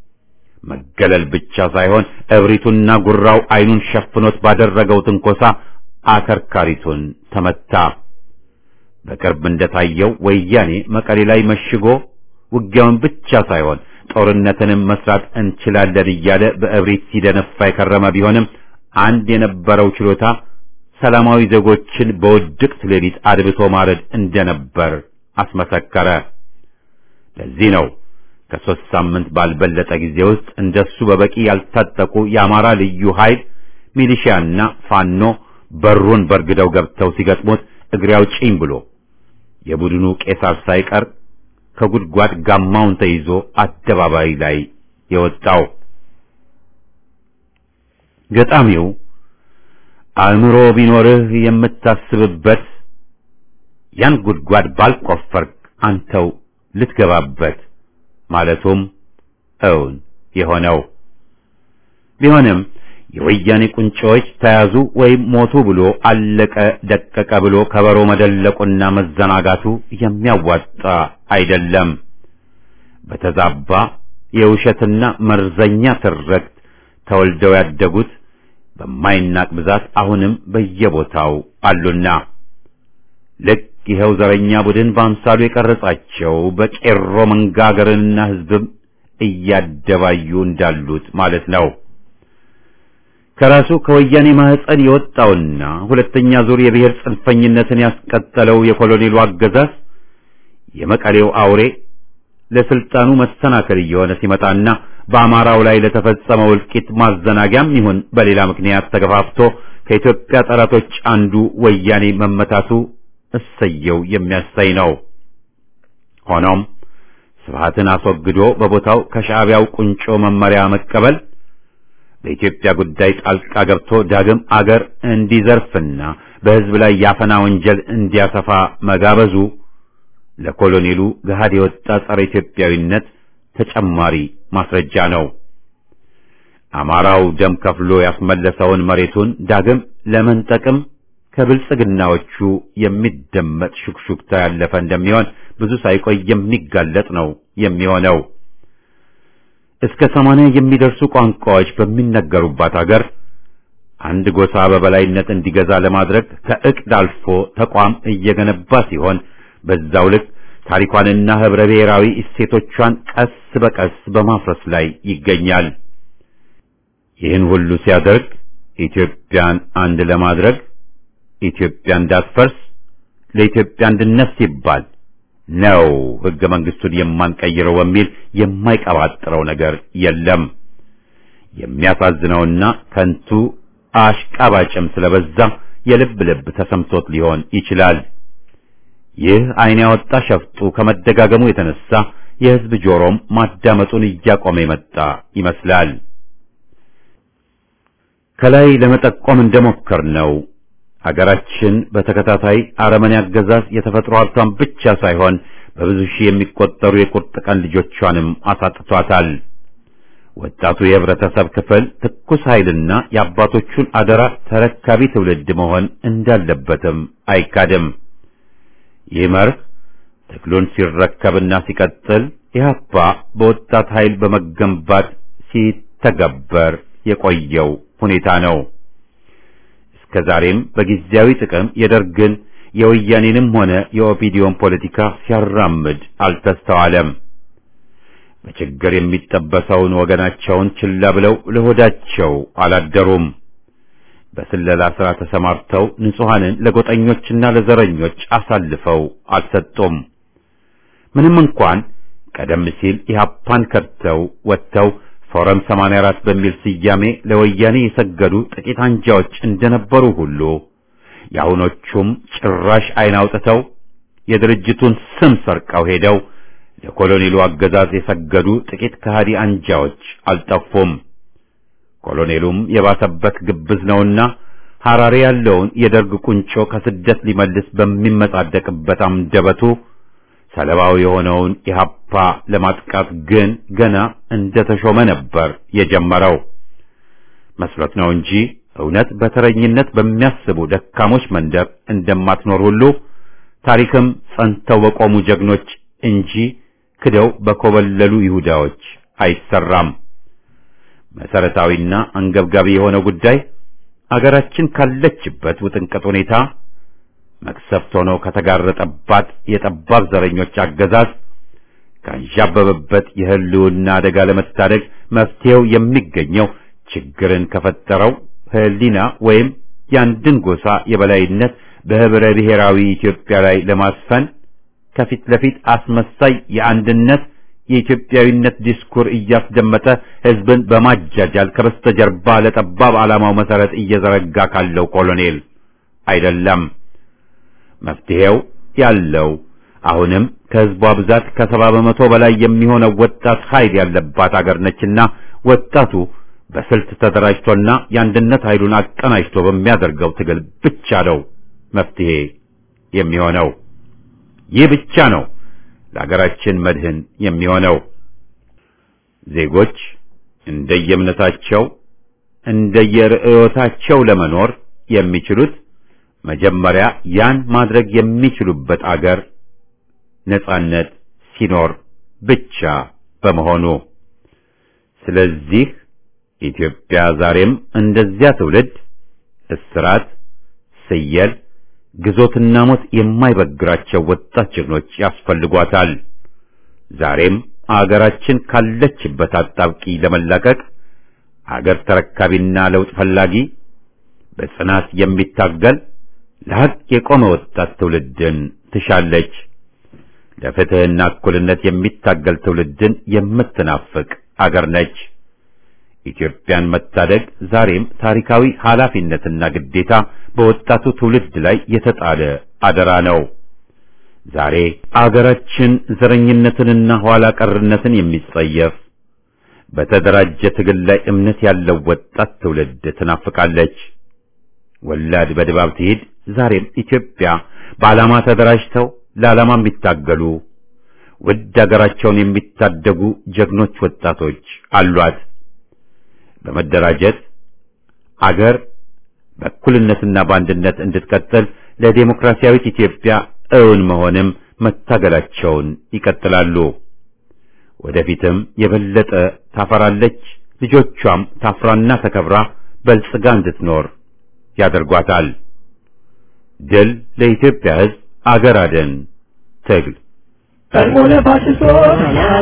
መገለል ብቻ ሳይሆን እብሪቱና ጉራው አይኑን ሸፍኖት ባደረገው ትንኮሳ አከርካሪቱን ተመታ። በቅርብ እንደታየው ወያኔ መቀሌ ላይ መሽጎ ውጊያውን ብቻ ሳይሆን ጦርነትንም መስራት እንችላለን እያለ በእብሪት ሲደነፋ የከረመ ቢሆንም አንድ የነበረው ችሎታ ሰላማዊ ዜጎችን በውድቅት ሌሊት አድብቶ ማረድ እንደነበር አስመሰከረ። ለዚህ ነው ከሦስት ሳምንት ባልበለጠ ጊዜ ውስጥ እንደሱ በበቂ ያልታጠቁ የአማራ ልዩ ኃይል ሚሊሺያና ፋኖ በሩን በርግደው ገብተው ሲገጥሙት እግሬ አውጪኝ ብሎ የቡድኑ ቄሳር ሳይቀር ከጉድጓድ ጋማውን ተይዞ አደባባይ ላይ የወጣው ገጣሚው አእምሮ ቢኖርህ የምታስብበት ያን ጉድጓድ ባልቆፈርክ አንተው ልትገባበት ማለቱም እውን የሆነው ቢሆንም የወያኔ ቁንጮዎች ተያዙ ወይም ሞቱ ብሎ አለቀ ደቀቀ ብሎ ከበሮ መደለቁና መዘናጋቱ የሚያዋጣ አይደለም። በተዛባ የውሸትና መርዘኛ ትርክት ተወልደው ያደጉት በማይናቅ ብዛት አሁንም በየቦታው አሉና ልክ ይኸው ዘረኛ ቡድን በአምሳሉ የቀረጻቸው በቄሮ መንጋ አገርንና ሕዝብም እያደባዩ እንዳሉት ማለት ነው። ከራሱ ከወያኔ ማህፀን የወጣውና ሁለተኛ ዙር የብሔር ጽንፈኝነትን ያስቀጠለው የኮሎኔሉ አገዛዝ የመቀሌው አውሬ ለስልጣኑ መሰናከል እየሆነ ሲመጣና በአማራው ላይ ለተፈጸመው እልቂት ማዘናጊያም ይሁን በሌላ ምክንያት ተገፋፍቶ ከኢትዮጵያ ጠላቶች አንዱ ወያኔ መመታቱ እሰየው የሚያሳይ ነው። ሆኖም ስብሃትን አስወግዶ በቦታው ከሻዕቢያው ቁንጮ መመሪያ መቀበል በኢትዮጵያ ጉዳይ ጣልቃ ገብቶ ዳግም አገር እንዲዘርፍና በሕዝብ ላይ ያፈና ወንጀል እንዲያሰፋ መጋበዙ ለኮሎኔሉ ገሃድ የወጣ ጸረ ኢትዮጵያዊነት ተጨማሪ ማስረጃ ነው። አማራው ደም ከፍሎ ያስመለሰውን መሬቱን ዳግም ለመንጠቅም ከብልጽግናዎቹ የሚደመጥ ሹክሹክታ ያለፈ እንደሚሆን ብዙ ሳይቆይ የሚጋለጥ ነው የሚሆነው። እስከ ሰማንያ የሚደርሱ ቋንቋዎች በሚነገሩባት አገር አንድ ጎሳ በበላይነት እንዲገዛ ለማድረግ ከዕቅድ አልፎ ተቋም እየገነባ ሲሆን በዛው ልክ ታሪኳንና ህብረ ብሔራዊ እሴቶቿን ቀስ በቀስ በማፍረስ ላይ ይገኛል። ይህን ሁሉ ሲያደርግ ኢትዮጵያን አንድ ለማድረግ ኢትዮጵያ እንዳትፈርስ ለኢትዮጵያ አንድነት ሲባል ነው ሕገ መንግስቱን የማንቀይረው በሚል የማይቀባጥረው ነገር የለም። የሚያሳዝነውና ከንቱ አሽቃባጭም ስለበዛ የልብ ልብ ተሰምቶት ሊሆን ይችላል። ይህ ዓይን ያወጣ ሸፍጡ ከመደጋገሙ የተነሳ የሕዝብ ጆሮም ማዳመጡን እያቆመ የመጣ ይመስላል። ከላይ ለመጠቆም እንደሞከር ነው ሀገራችን በተከታታይ አረመኔ አገዛዝ የተፈጥሮ ሀብቷን ብቻ ሳይሆን በብዙ ሺህ የሚቆጠሩ የቁርጥ ቀን ልጆቿንም አሳጥቷታል። ወጣቱ የህብረተሰብ ክፍል ትኩስ ኃይልና የአባቶቹን አደራ ተረካቢ ትውልድ መሆን እንዳለበትም አይካድም። ይህ መርህ ትግሉን ሲረከብና ሲቀጥል ኢህአፓ በወጣት ኃይል በመገንባት ሲተገበር የቆየው ሁኔታ ነው። እስከ ዛሬም በጊዜያዊ ጥቅም የደርግን የወያኔንም ሆነ የኦፒዲዮን ፖለቲካ ሲያራምድ አልተስተዋለም። በችግር የሚጠበሰውን ወገናቸውን ችላ ብለው ለሆዳቸው አላደሩም። በስለላ ሥራ ተሰማርተው ንጹሐንን ለጎጠኞችና ለዘረኞች አሳልፈው አልሰጡም። ምንም እንኳን ቀደም ሲል ኢህአፓን ከድተው ወጥተው ፎረም 84 በሚል ስያሜ ለወያኔ የሰገዱ ጥቂት አንጃዎች እንደነበሩ ሁሉ የአሁኖቹም ጭራሽ ዓይን አውጥተው የድርጅቱን ስም ሰርቀው ሄደው ለኮሎኔሉ አገዛዝ የሰገዱ ጥቂት ከሃዲ አንጃዎች አልጠፉም። ኮሎኔሉም የባሰበት ግብዝ ነውና ሐራሬ ያለውን የደርግ ቁንጮ ከስደት ሊመልስ በሚመጻደቅበት አንደበቱ ሰለባው የሆነውን ኢህአፓ ለማጥቃት ግን ገና እንደተሾመ ነበር የጀመረው። መስሎት ነው እንጂ እውነት በተረኝነት በሚያስቡ ደካሞች መንደር እንደማትኖር ሁሉ ታሪክም ጸንተው በቆሙ ጀግኖች እንጂ ክደው በኮበለሉ ይሁዳዎች አይሰራም። መሰረታዊና አንገብጋቢ የሆነው ጉዳይ አገራችን ካለችበት ውጥንቅጥ ሁኔታ መቅሰፍት ሆኖ ከተጋረጠባት የጠባብ ዘረኞች አገዛዝ ካንዣበበበት የህልውና አደጋ ለመታደግ መፍትሄው የሚገኘው ችግርን ከፈጠረው ህሊና ወይም የአንድን ጎሳ የበላይነት በህብረ ብሔራዊ ኢትዮጵያ ላይ ለማስፈን ከፊት ለፊት አስመሳይ የአንድነት የኢትዮጵያዊነት ዲስኩር እያስደመጠ ህዝብን በማጃጃል ከበስተጀርባ ለጠባብ ዓላማው መሰረት እየዘረጋ ካለው ኮሎኔል አይደለም። መፍትሄው ያለው አሁንም ከህዝቧ ብዛት ከሰባ በመቶ በላይ የሚሆነው ወጣት ኃይል ያለባት አገር ነችና ወጣቱ በስልት ተደራጅቶና የአንድነት ኃይሉን አቀናጅቶ በሚያደርገው ትግል ብቻ ነው መፍትሄ የሚሆነው። ይህ ብቻ ነው ለሀገራችን መድህን የሚሆነው። ዜጎች እንደየእምነታቸው እንደየርዕዮታቸው ለመኖር የሚችሉት መጀመሪያ ያን ማድረግ የሚችሉበት አገር ነጻነት ሲኖር ብቻ በመሆኑ ስለዚህ ኢትዮጵያ ዛሬም እንደዚያ ትውልድ እስራት፣ ስየል፣ ግዞትና ሞት የማይበግራቸው ወጣት ጀግኖች ያስፈልጓታል። ዛሬም አገራችን ካለችበት አጣብቂ ለመላቀቅ አገር ተረካቢና ለውጥ ፈላጊ በጽናት የሚታገል ለሐቅ የቆመ ወጣት ትውልድን ትሻለች። ለፍትህና እኩልነት የሚታገል ትውልድን የምትናፍቅ አገር ነች። ኢትዮጵያን መታደግ ዛሬም ታሪካዊ ኃላፊነትና ግዴታ በወጣቱ ትውልድ ላይ የተጣለ አደራ ነው። ዛሬ አገራችን ዘረኝነትንና ኋላ ቀርነትን የሚጸየፍ በተደራጀ ትግል ላይ እምነት ያለው ወጣት ትውልድ ትናፍቃለች። ወላድ በድባብ ትሄድ ዛሬም ኢትዮጵያ በዓላማ ተደራጅተው ለዓላማ የሚታገሉ ውድ አገራቸውን የሚታደጉ ጀግኖች ወጣቶች አሏት። በመደራጀት አገር በእኩልነትና በአንድነት እንድትቀጥል ለዴሞክራሲያዊት ኢትዮጵያ እውን መሆንም መታገላቸውን ይቀጥላሉ። ወደፊትም የበለጠ ታፈራለች። ልጆቿም ታፍራና ተከብራ በልጽጋ እንድትኖር ያደርጓታል። ድል ለኢትዮጵያ ሕዝብ! አገር አደን ትግል ቀድሞ ለፋሽስቶች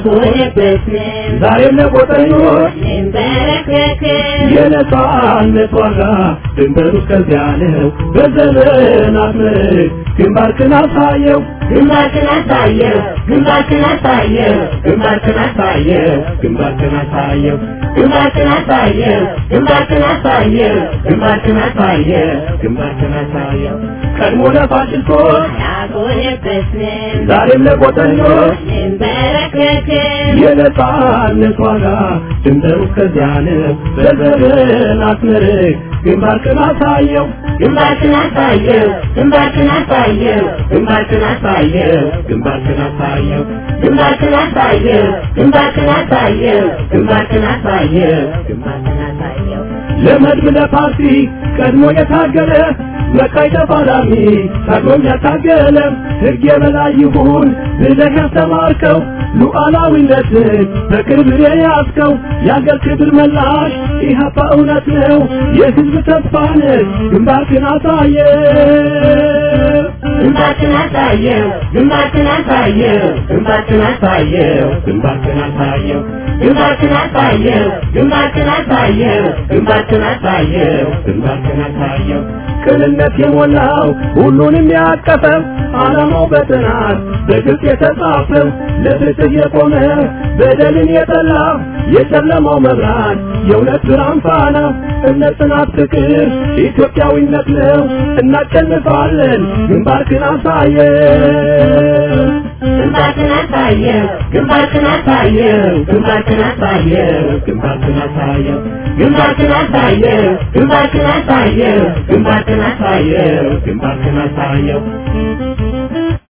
ዛሬም ለቆጠኞች የነጻነት ዋጋ ድንበሩ እስከዚያ ነው። በዘመናት ምርክ ግንባርክን አሳየው ግንባርክን አሳየው ግንባርክን አሳየው ግንባርክን አሳየው ግንባርክን አሳየው ግንባርክን አሳየው ግንባርክን አሳየው ግንባርክን አሳየው ግንባርክን አሳየው ቀድሞ ለፋሽስቶች ያጎነበስን ዛሬም ለቆጠኞች እንበረከክን የነጻነት ዋጋ ድንበሩ እስከዚያ ነው። በዘመናት ምርክ ግንባርክን አሳየው ግንባርክን አሳየው ግንባርክን አሳየው ግንባርክን አሳየው ግንባርክን አሳየው ግንባርክን አሳየው ግንባርክን አሳየው ግንባርክን አሳየው ግንባርክን አሳየው ለመድብ ለፓርቲ ቀድሞ የታገለ መቃይ ተፋላሚ ቀድሞም ያታገለ ሕግ የበላይ ይሁን ብለህ ያስተማርከው ሉዓላዊነትን በቅርብ የያዝከው የአገር ክብር መላሽ ኢህአፓ እውነት ነው የሕዝብ ተስፋ ነህ ግንባርክን አሳየ ግንባርክን አሳየው ግንባርክን አሳየው ግንባርክን አሳየው ግንባርክን አሳየው ግንባርክን አሳየው ግንባርክን አሳየው ግንባርክን አሳየው ግንባርክን አሳየው ቅንነት የሞላው ሁሉንም ያቀፈው ዓላማው በጥናት በግልጽ የተጻፈው ለፍትህ የቆመ በደልን የጠላ የጨለማው መብራት የእውነት ብርሃን ፋና እነ ጽናት ፍቅር ኢትዮጵያዊነት ነው እናሸንፋለን ግንባርክን አሳየው ግንባርክን አሳየው ግንባርክን አሳየው ግንባርክን አሳየው ግንባርክን አሳየው ግንባርክን አሳየው ግንባርክን አሳየው ግንባርክን አሳየው ግንባርክን አሳየው